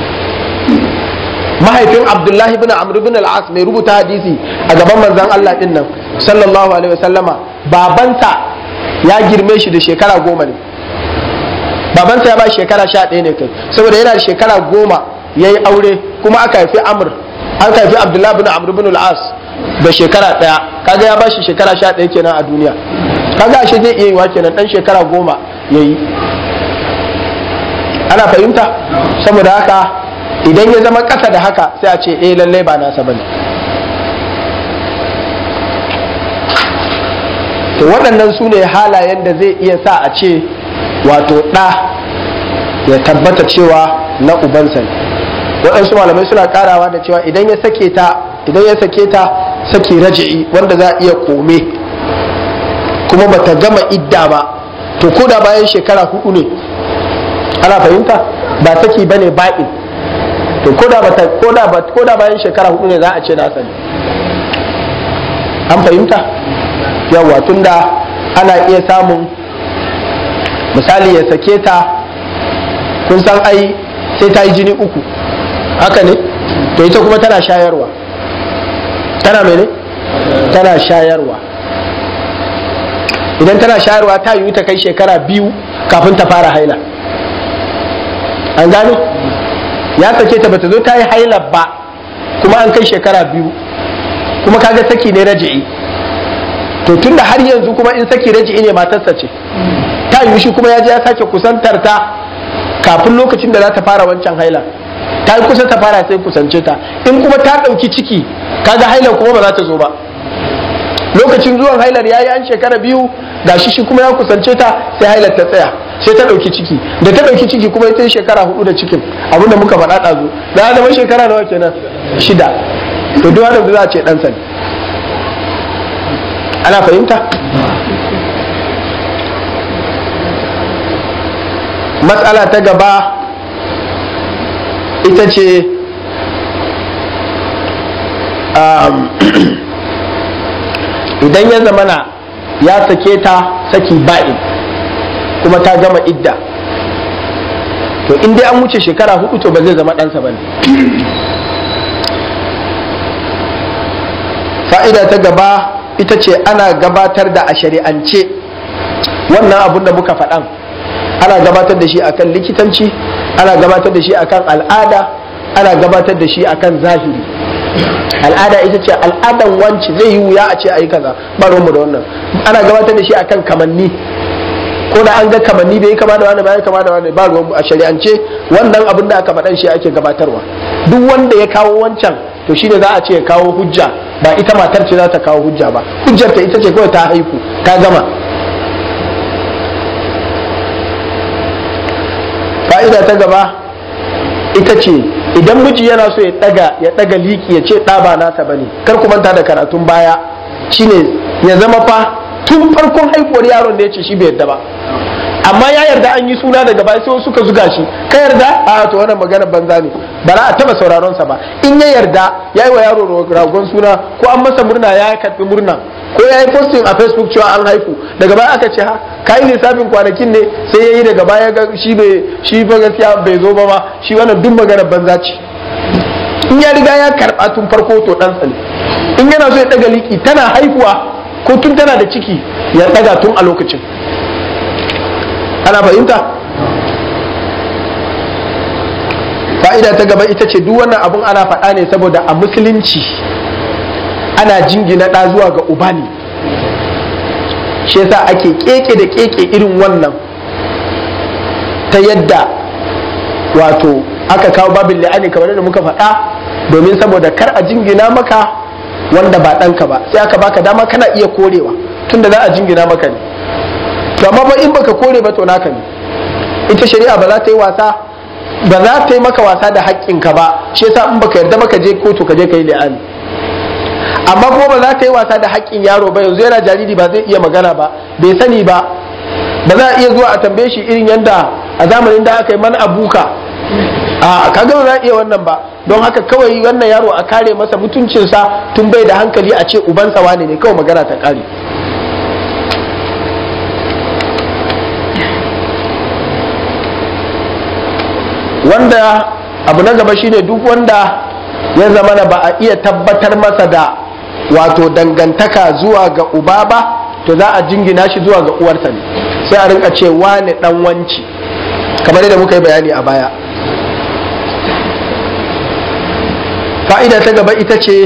mahaifin abdullahi ibn amr ibn al-as mai rubuta hadisi a gaban manzon Allah din nan sallallahu alaihi wasallama babansa ya girme shi da shekara goma ne babansa ya ba shekara sha ɗaya ne kai saboda yana da shekara goma ya yi aure kuma aka haifi amr an haifi abdullahi ibn amr ibn al-as da shekara ɗaya kaga ya bashi shekara sha ɗaya kenan a duniya kaga ashe zai iya yiwa kenan ɗan shekara goma ya yi ana fahimta saboda haka idan ya zama ƙasa da haka sai a ce eh lallai ba nasa bane to waɗannan su ne halayen da zai iya sa a ce wato ɗa ya tabbata cewa na ubansa ne waɗansu malamai suna ƙarawa da cewa idan ya sake ta idan ya sake ta saki raji'i wanda za a iya kome kuma bata gama idda ba to ko da bayan shekara hudu ne ana fahimta ba saki bane ba'in to ko da bata ko da ko da bayan shekara hudu ne za a ce na sani an fahimta yawa tunda ana iya samun misali ya sake ta kun san ai sai ta yi jini uku haka ne to ita kuma tana shayarwa tana mene tana shayarwa idan tana shayarwa ta yi ta kai shekara biyu kafin ta fara haila an gane ya sake ta bata zo ta yi haila ba kuma an kai shekara biyu kuma kaga saki ne raji'i to tunda har yanzu kuma in saki raji'i ne matarsa ce ta yi shi kuma ya je ya sake kusantar ta kafin lokacin da za ta fara wancan haila ta yi kusa ta fara sai kusance ta in kuma ta ɗauki ciki kaga hailar kuma ba za ta zo ba lokacin zuwan hailar ya yi an shekara biyu ga shi shi kuma ya kusance ta sai hailar ta tsaya sai ta ɗauki ciki da ta ɗauki ciki kuma ita shekara hudu da cikin abinda muka faɗa ɗazu da zama shekara nawa kenan shida to duk wanda za a ce ɗansa ne ana fahimta matsala ta gaba ita ce idan ya zamana ya sake ta saki ba'in kuma ta gama idda to in dai an wuce shekara hudu to ba zai zama ɗansa ba ne fa'ida ta gaba ita ce ana gabatar da a shari'ance wannan abun da muka faɗan ana gabatar da shi akan likitanci ana gabatar da shi akan al'ada ana gabatar da shi akan zahiri al'ada ita ce al'adan wanci zai yi wuya a ce a yi kaza ba mu da wannan ana gabatar da shi akan kamanni ko da an ga kamanni bai kama da wani bai kama da wani ba ruwan a shari'ance wannan abin da aka faɗan shi ake gabatarwa duk wanda ya kawo wancan to shine za a ce ya kawo hujja ba ita matar ce za ta kawo hujja ba hujjar ta ita ce kawai ta haihu ta gama fa'ida ta gaba ita ce idan miji yana so ya daga ya daga liki ya ce ɗa ba nasa bane kar ku manta da karatun baya shine ya zama fa tun farkon haihuwar yaron da ya ce shi bai yarda ba amma ya yarda an yi suna daga baya sai suka zuga shi ka yarda a to wannan magana banza ne ba za a taba sauraron sa ba in ya yarda ya yi wa yaro ragon suna ko an masa murna ya karbi murna ko ya yi posting a facebook cewa an haifu daga baya aka ce ha ka yi lissafin kwanakin ne sai ya yi daga baya ga shi bai shi ba gaskiya bai zo ba ma shi wannan duk magana banza ce in ya riga ya karba tun farko to dan ne in yana so ya daga liki tana haihuwa ko tun tana da ciki ya daga tun a lokacin ana fahimta fa'ida ta gaba ita ce duk wannan abun ana faɗa ne saboda a musulunci ana jingina ɗa zuwa ga uba ne shi yasa ake keke da keke irin wannan ta yadda wato aka kawo babin la'ani kamar da muka faɗa domin saboda kar a jingina maka wanda ba ɗanka ba sai aka baka dama kana iya korewa tunda za a jingina maka ne to amma ba in baka kore ba to naka ne ita shari'a ba za ta yi wasa ba za ta yi maka wasa da haƙƙinka ba shi yasa in baka yarda baka je kotu ka je ka yi li'ani amma kuma ba za ta yi wasa da haƙƙin yaro ba yanzu yana jariri ba zai iya magana ba bai sani ba ba za a iya zuwa a tambaye shi irin yadda a zamanin da aka yi man abuka a kaga ba za a iya wannan ba don haka kawai wannan yaro a kare masa mutuncinsa tun bai da hankali a ce ubansa wane ne kawai magana ta kare wanda abu na gaba shine duk wanda ya zama ba a iya tabbatar masa da wato dangantaka zuwa ga uba ba to za a jingina shi zuwa ga uwarsa ne sai a rinka ce wane dan wanci kamar yadda muka yi bayani a baya fa'ida ta gaba ita ce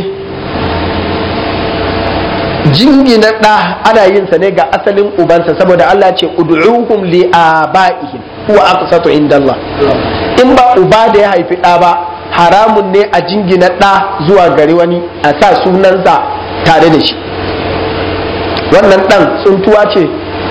jingina ɗa ana yin sa ne ga asalin ubansa saboda Allah ce ud'uhum li abaihim huwa aqsatu indallah in ba uba da ya haifi ɗa ba haramun ne a jingina ɗa zuwa gari wani a sa sunansa tare da shi wannan ɗan tsuntuwa ce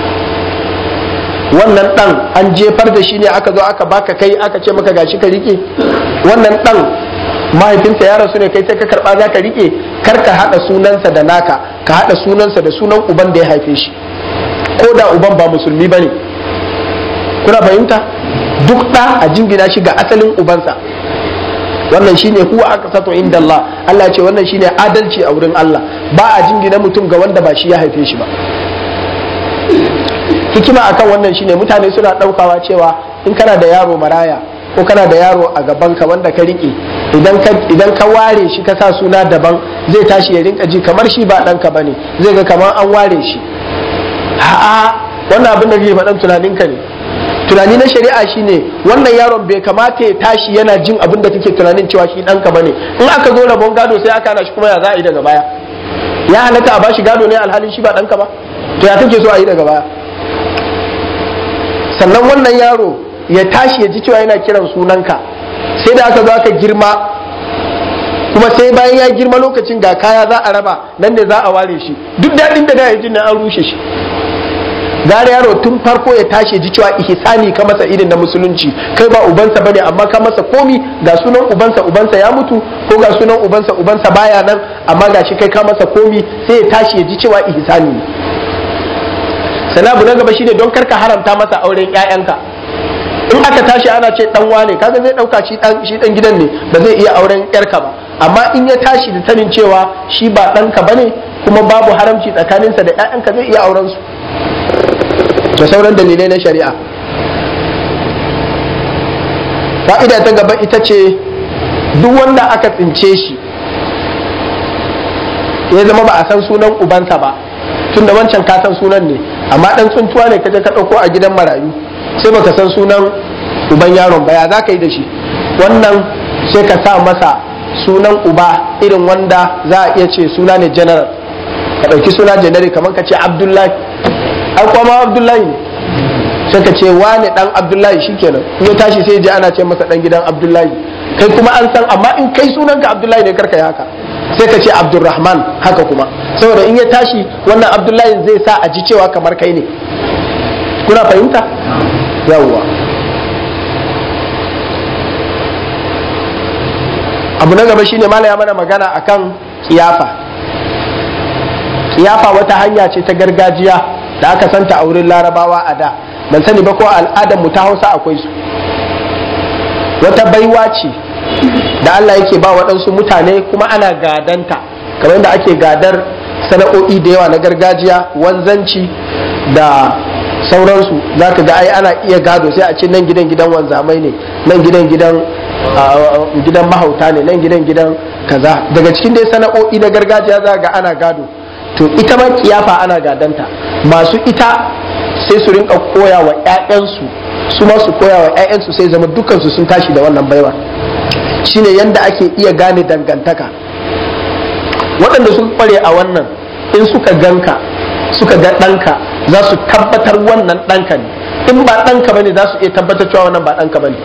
wannan ɗan an jefar da shi ne aka zo aka baka kai aka ce maka gashi ka rike wannan ɗan mahaifinsa ya rasu ne kai sai ka karɓa za ka rike kar ka haɗa sunansa da naka ka haɗa sunansa da sunan uban da ya haife shi ko da uban ba musulmi ba ne kuna fahimta duk ɗa a jingina shi ga asalin ubansa wannan shine huwa aqsatu inda Allah Allah ce wannan shine adalci a wurin Allah ba a jingina mutum ga wanda ba shi ya haife shi ba hikima akan wannan shine mutane suna daukawa cewa in kana da yaro maraya ko kana da yaro a gaban ka wanda ka rike idan ka idan ka ware shi ka sa suna daban zai tashi ya rinka ji kamar shi ba ɗanka bane zai ga kamar an ware shi a'a wannan abin da kake faɗan tunaninka ne tunani na shari'a shine wannan yaron bai kamata ya tashi yana jin abin da kake tunanin cewa shi ɗanka bane in aka zo rabon gado sai aka hana shi kuma ya za a yi daga baya ya halatta a bashi gado ne alhalin shi ba ɗanka ba to ya kake so a yi daga baya sannan wannan yaro ya tashi ya ji cewa yana kiran sunanka sai da aka zo aka girma kuma sai bayan ya girma lokacin ga kaya za a raba nan ne za a ware shi duk daɗin da da ya ji na an rushe shi gare yaro tun farko ya tashi ji cewa ihsani ka masa irin na musulunci kai ba ubansa bane amma ka masa komi ga sunan ubansa ubansa ya mutu ko ga sunan ubansa ubansa baya nan amma gashi kai ka masa komi sai ya tashi ya ji cewa ihsani ne sanabu na gaba shine don karka haramta masa auren ƴaƴanka in aka tashi ana ce dan wane kaga zai dauka shi dan shi dan gidan ne ba zai iya auren yarka ba amma in ya tashi da sanin cewa shi ba ɗanka bane kuma babu haramci tsakaninsa da ƴaƴanka zai iya auren su da sauran dalilai na shari'a fa'ida ta gaba ita ce duk wanda aka tsince shi ya zama ba a san sunan ubansa ba tunda wancan ka san sunan ne amma dan tsuntuwa ne kaje ka ɗauko a gidan marayu sai baka san sunan uban yaron ba ya za ka yi da shi wannan sai ka sa masa sunan uba irin wanda za a iya ce suna ne general ka ɗauki suna generic kamar ka ce abdullahi ai kuma abdullahi ne sai ka ce wane dan abdullahi shikenan in ya tashi sai je ana ce masa dan gidan abdullahi kai kuma an san amma in kai sunanka abdullahi ne karka yi haka sai ka ce abdurrahman haka kuma saboda in ya tashi wannan abdullahi zai sa a ji cewa kamar kai ne kuna fahimta yawwa abu na gaba shine mala ya mana magana akan kiyafa kiyafa wata hanya ce ta gargajiya da aka santa a wurin larabawa a da ban sani ba ko al'adar mu ta hausa akwai su wata baiwa ce da Allah yake ba waɗansu mutane kuma ana gadanta kamar da ake gadar sana'o'i da yawa na gargajiya wanzanci da sauransu za ka ga ai ana iya gado sai a ce nan gidan gidan wanzamai ne nan gidan gidan gidan mahauta ne nan gidan gidan kaza daga cikin dai sana'o'i na gargajiya za ga ana gado to ita ma kiyafa ana gadanta masu ita sai su rinka koya wa 'ya'yansu su ma su koya wa 'ya'yansu sai zama dukansu sun tashi da wannan baiwa shine yanda ake iya gane dangantaka waɗanda sun kware a wannan in suka ganka suka ga ɗanka za su tabbatar wannan ɗanka ne in ba ɗanka bane za su iya tabbatar cewa wannan ba ɗanka bane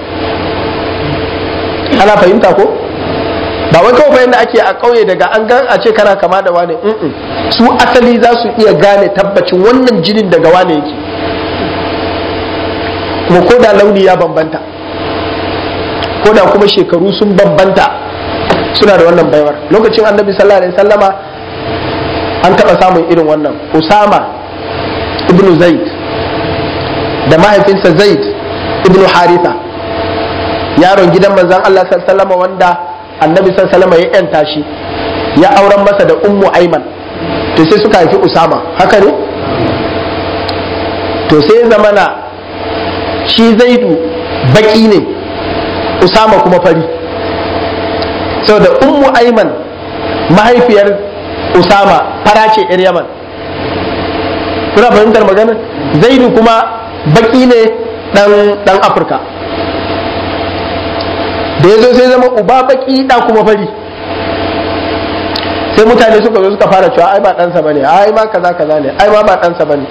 ana fahimta ko ba wai kawai yadda ake a ƙauye daga an gan a ce kana kama da wane su asali za su iya gane tabbacin wannan jinin daga wane yake kuma ko da launi ya bambanta ko da kuma shekaru sun bambanta suna da wannan baiwar lokacin annabi sallallahu alaihi sallama an taɓa samun irin wannan usama ibnu zaid da mahaifinsa zaid ibnu haritha yaron gidan manzan allah sallama wanda annabi sallama ya yanta shi ya auren masa da ummu aiman to sai suka haifi usama haka ne to sai zamana shi zaidu baki ne usama kuma fari saboda ummu aiman mahaifiyar usama fara ce yar yaman kuna fahimtar magana zaidu kuma baki ne dan afirka da ya zo sai zama uba baki da kuma fari sai mutane suka zo suka fara cewa ai ba ɗansa bane ai ma kaza kaza ne ai ma ba ɗansa bane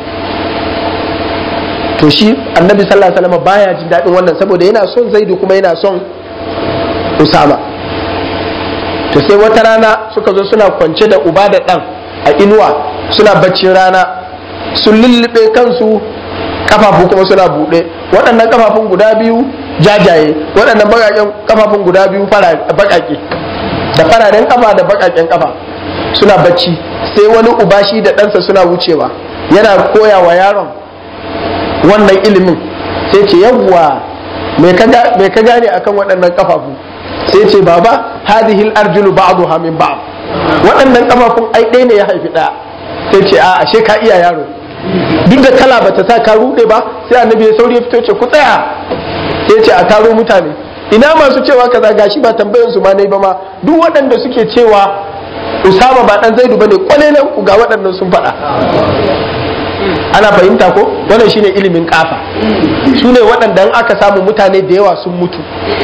to shi annabi sallallahu alaihi wasallam baya jin daɗin wannan saboda yana son zaidu kuma yana son usama to sai wata rana suka zo suna kwance da uba da ɗan a inuwa suna baccin rana sun lullube kansu kafafu kuma suna buɗe waɗannan kafafun guda biyu jajaye waɗannan baƙaƙen kafafun guda biyu baƙaƙe da fararen kafa da baƙaƙen kafa suna bacci sai wani uba shi da ɗansa suna wucewa yana koya wa yaron wannan ilimin sai ce yawwa me ka gane akan waɗannan kafafu sai ce baba hadhihi arjulu ba'daha min ba'd waɗannan kafafun ai ɗaya ne ya haifi ɗaya sai ce a ashe ka iya yaro duk da kala bata sa ka rude ba sai annabi ya sauri ya fito ce ku tsaya sai ce a taro mutane ina masu cewa kaza gashi ba tambayan su ma nayi ba ma duk waɗanda suke cewa Usama ba dan Zaidu bane kwalelan ku ga waɗannan sun faɗa ana fahimta ko wannan shine ilimin kafa su ne waɗanda in aka samu mutane da yawa sun mutu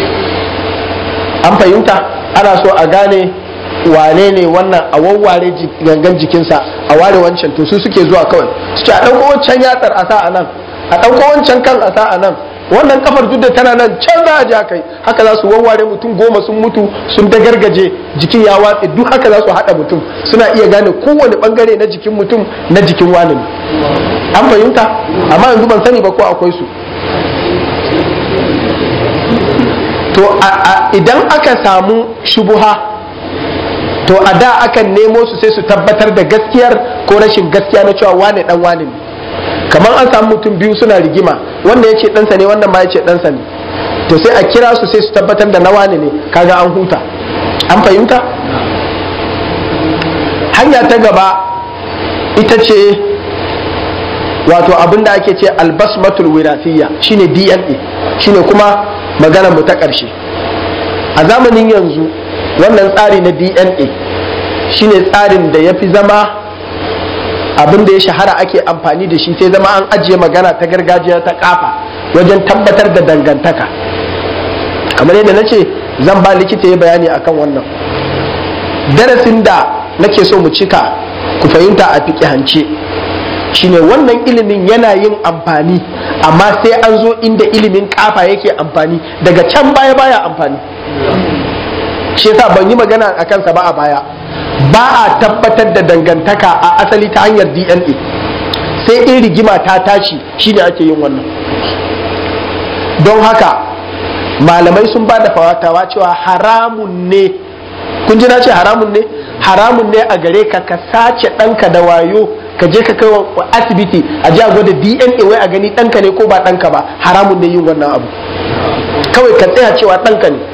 an fahimta ana so a gane wane ne wannan a wawware gangan jikinsa a ware wancan to su suke zuwa kawai su ce a ɗauko wancan yatsar a sa a nan a ɗauko wancan kan a sa a nan wannan kafar duk da tana nan can za a ja kai haka za su wawware mutum goma sun mutu sun da gargaje jikin ya watse duk haka za su haɗa mutum suna iya gane kowane bangare na jikin mutum na jikin wani an fahimta amma yanzu ban sani ba ko akwai su to idan aka samu shubuha to a da akan nemo su sai su tabbatar da gaskiyar ko rashin gaskiya na cewa wane dan wane ne kamar an samu mutum biyu suna rigima wanda ya ce ɗansa ne wannan ma ya ce ɗansa ne to sai a kira su sai su tabbatar da na wane ne kaga an huta an fahimta hanya ta gaba ita ce wato abin da ake ce albasmatul wirasiyya shine dna shine kuma magana mu ta ƙarshe a zamanin yanzu wannan tsari na dna shine tsarin da ya fi zama abin da ya shahara ake amfani da shi sai zama an ajiye magana ta gargajiya ta kafa wajen tabbatar da dangantaka kamar yadda na ce zan ba likita ya bayani akan wannan darasin da nake so mu cika ku fahimta a fiƙihance shine wannan ilimin yana yin amfani amma sai an zo inda ilimin kafa yake amfani daga can baya baya amfani shi yasa ban yi magana a kansa ba a baya ba a tabbatar da dangantaka a asali ta hanyar dna sai in rigima ta tashi shine ake yin wannan don haka malamai sun ba da fawatawa cewa haramun ne kun ji na ce haramun ne haramun ne a gare ka ka sace ɗanka da wayo ka je ka kai wa asibiti a ji a gwada dna wai a gani ɗanka ne ko ba ɗanka ba haramun ne yin wannan abu kawai ka tsaya cewa ɗanka ne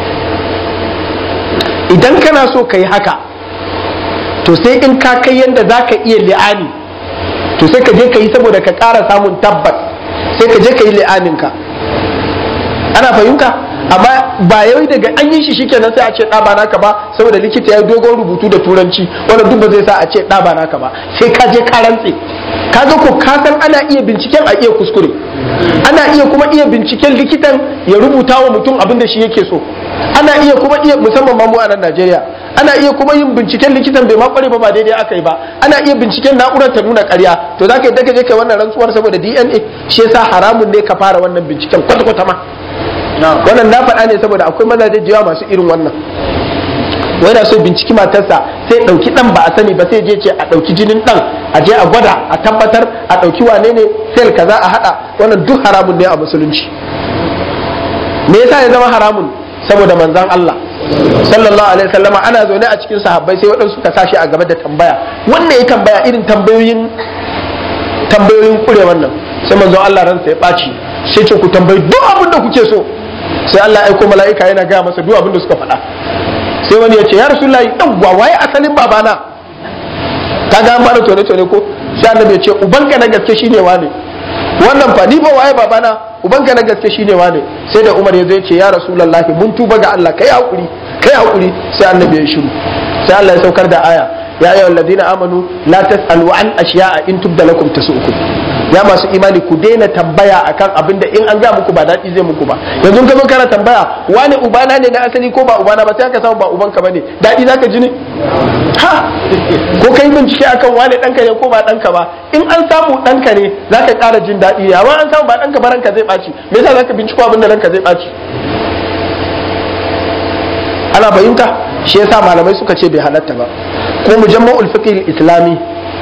idan kana so ka yi haka to sai in ka kai yadda za ka iya li'ani to sai ka je ka yi saboda ka ƙara samun tabbas sai ka je ka yi li'aninka ana fahimta amma ba yau daga an yi shi shikenan sai a ce ɗaba naka ba saboda likita ya yi dogon rubutu da turanci wanda duk ba zai sa a ce ɗaba naka ba sai ka je ka rantse kaga ko ka san ana iya binciken a iya kuskure ana iya kuma iya binciken likitan ya rubuta wa mutum abin da shi yake so ana iya kuma iya musamman ma mu a nan Najeriya ana iya kuma yin binciken likitan bai ma kware ba ba daidai aka yi ba ana iya binciken na'urar ta nuna ƙarya to zaka yadda ka je kai wannan rantsuwar saboda DNA shi yasa haramun ne ka fara wannan binciken kwata kwata ma wannan na faɗa ne saboda akwai mazaje jiwa masu irin wannan wai na so binciki matarsa sai ɗauki ɗan ba a sani ba sai je ce a ɗauki jinin ɗan a je a gwada a tabbatar a ɗauki wane ne sel kaza a haɗa wannan duk haramun ne a musulunci me yasa ya zama haramun saboda manzan Allah sallallahu alaihi wasallama ana zaune a cikin sahabbai sai waɗansu ka sashi a gaba da tambaya wannan ya tambaya irin tambayoyin tambayoyin kure wannan sai manzon Allah ransa ya ɓaci sai ce ku tambayi duk abin da kuke so sai Allah ya aiko mala'ika yana gaya masa duk abin da suka faɗa sai wani ya ce ya rasulullahi yawwa waye asalin babana ka ga an fara tone tone ko sai annabi ya ce ubanka na gaske shine wane wannan fa ni ba waye babana ubanka na gaske shine wane sai da Umar ya zo ya ce ya rasulullahi mun tuba ga Allah kai hakuri kai hakuri sai annabi ya shiru sai Allah ya saukar da aya ya ayyuhal ladina amanu la tasalu an ashiya'a in tubda lakum tasu'ukum ya masu imani ku daina tambaya akan abin da in an ga muku ba daɗi zai muku ba yanzu ka zo kana tambaya wani ubana ne na asali ko ba ubana ba sai ka samu ba ubanka bane daɗi zaka ji ne ha ko kai bincike akan wani ɗanka ne ko ba ɗanka ba in an samu ɗanka ne zaka ƙara jin daɗi ne amma an samu ba ɗanka ba ranka zai ɓaci me yasa zaka binciko abin da ranka zai ɓaci ana fahimta shi yasa malamai suka ce bai halatta ba ko mujamma'ul fiqh islami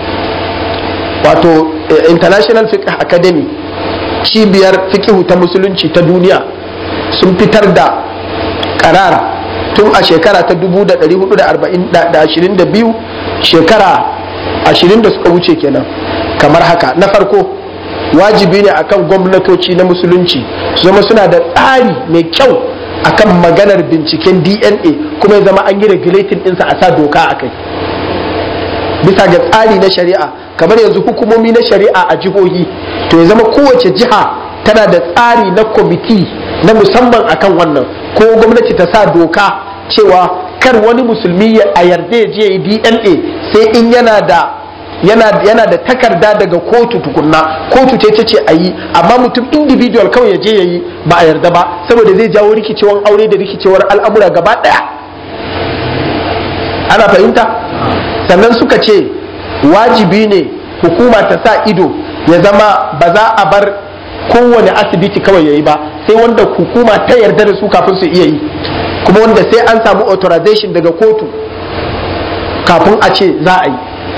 wato international fiqh academy cibiyar fiqh ta musulunci ta duniya sun fitar da karar tun a shekara ta 1422 shekara 20 da suka wuce kenan kamar haka na farko wajibi ne akan gwamnatoci na musulunci su zama suna da tsari mai kyau akan maganar binciken dna kuma ya zama an yi regulating ɗinsa a sa doka a kai bisa ga tsari na shari'a kamar yanzu hukumomi na shari'a a jihohi to ya zama kowace jiha tana da tsari na kwamiti na musamman akan wannan ko gwamnati ta sa doka cewa kar wani musulmi a yarda ya je dna sai in yana da yana, yana da takarda daga kotu tukunna kotu ce ta ce a yi amma mutum individual kawai ya je ya yi ba a yarda ba saboda zai jawo rikicewar aure da rikicewar al'amura gaba daya ana fahimta sannan suka ce wajibi ne hukuma ta sa ido ya zama ba za a bar kowane asibiti kawai ya yi ba sai wanda hukuma ta yarda da su kafin su iya yi kuma wanda sai an samu authorization daga kotu kafin a ce za a yi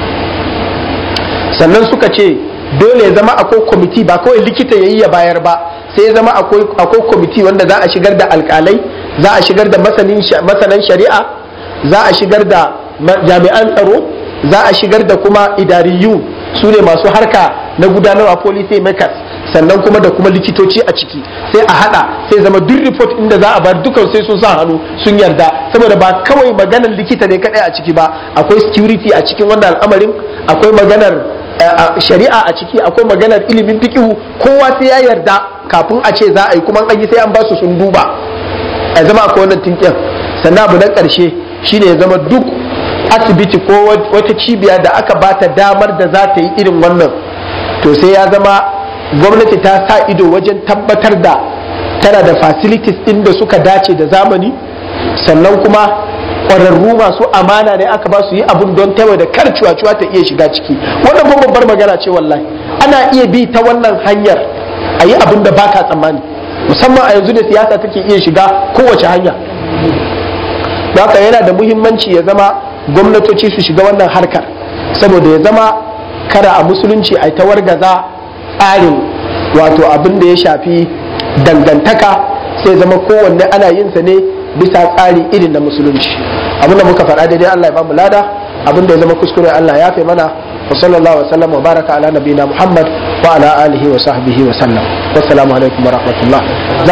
sannan suka ce dole ya zama akwai kwamiti ba kawai likita ya yi ya bayar ba sai ya zama akwai kwamiti wanda za a shigar da alkalai za a shigar da masanan shari'a za a shigar da jami'an tsaro za a shigar da kuma idariyu su ne masu harka na gudanarwa policy makers sannan kuma da kuma likitoci a ciki sai a hada sai zama duk report inda za a bar dukan sai sun sa hannu sun yarda saboda ba kawai maganar likita ne kadai a ciki ba akwai security a cikin wannan al'amarin akwai maganar shari'a a ciki akwai maganar ilimin fikihu kowa sai ya yarda kafin a ce za a yi kuma an yi sai an ba su sun duba a zama akwai wannan tinkin sannan abu na karshe shine ya zama duk asibiti ko wata cibiya da aka bata damar da za ta yi irin wannan to sai ya zama gwamnati ta sa ido wajen tabbatar da tana da facilities ɗin da suka dace da zamani sannan kuma ƙwararru masu amana ne aka ba su yi abun don tawa da kar cuwa-cuwa ta iya shiga ciki wannan kuma babbar magana ce wallahi ana iya bi ta wannan hanyar a yi abin da baka tsammani musamman a yanzu da siyasa take iya shiga kowace hanya haka yana da muhimmanci ya zama gwamnatoci su shiga wannan harkar saboda ya zama kara a musulunci a ta wargaza tsarin wato abin da ya shafi dangantaka sai zama kowanne ana yin sa ne bisa tsari irin na musulunci abin da muka faɗa daidai Allah ya bamu lada abin da ya zama kuskure Allah ya fi mana wa sallallahu wa sallam wa baraka ala nabiyina Muhammad wa ala alihi wa sahbihi wa sallam wassalamu alaikum wa rahmatullah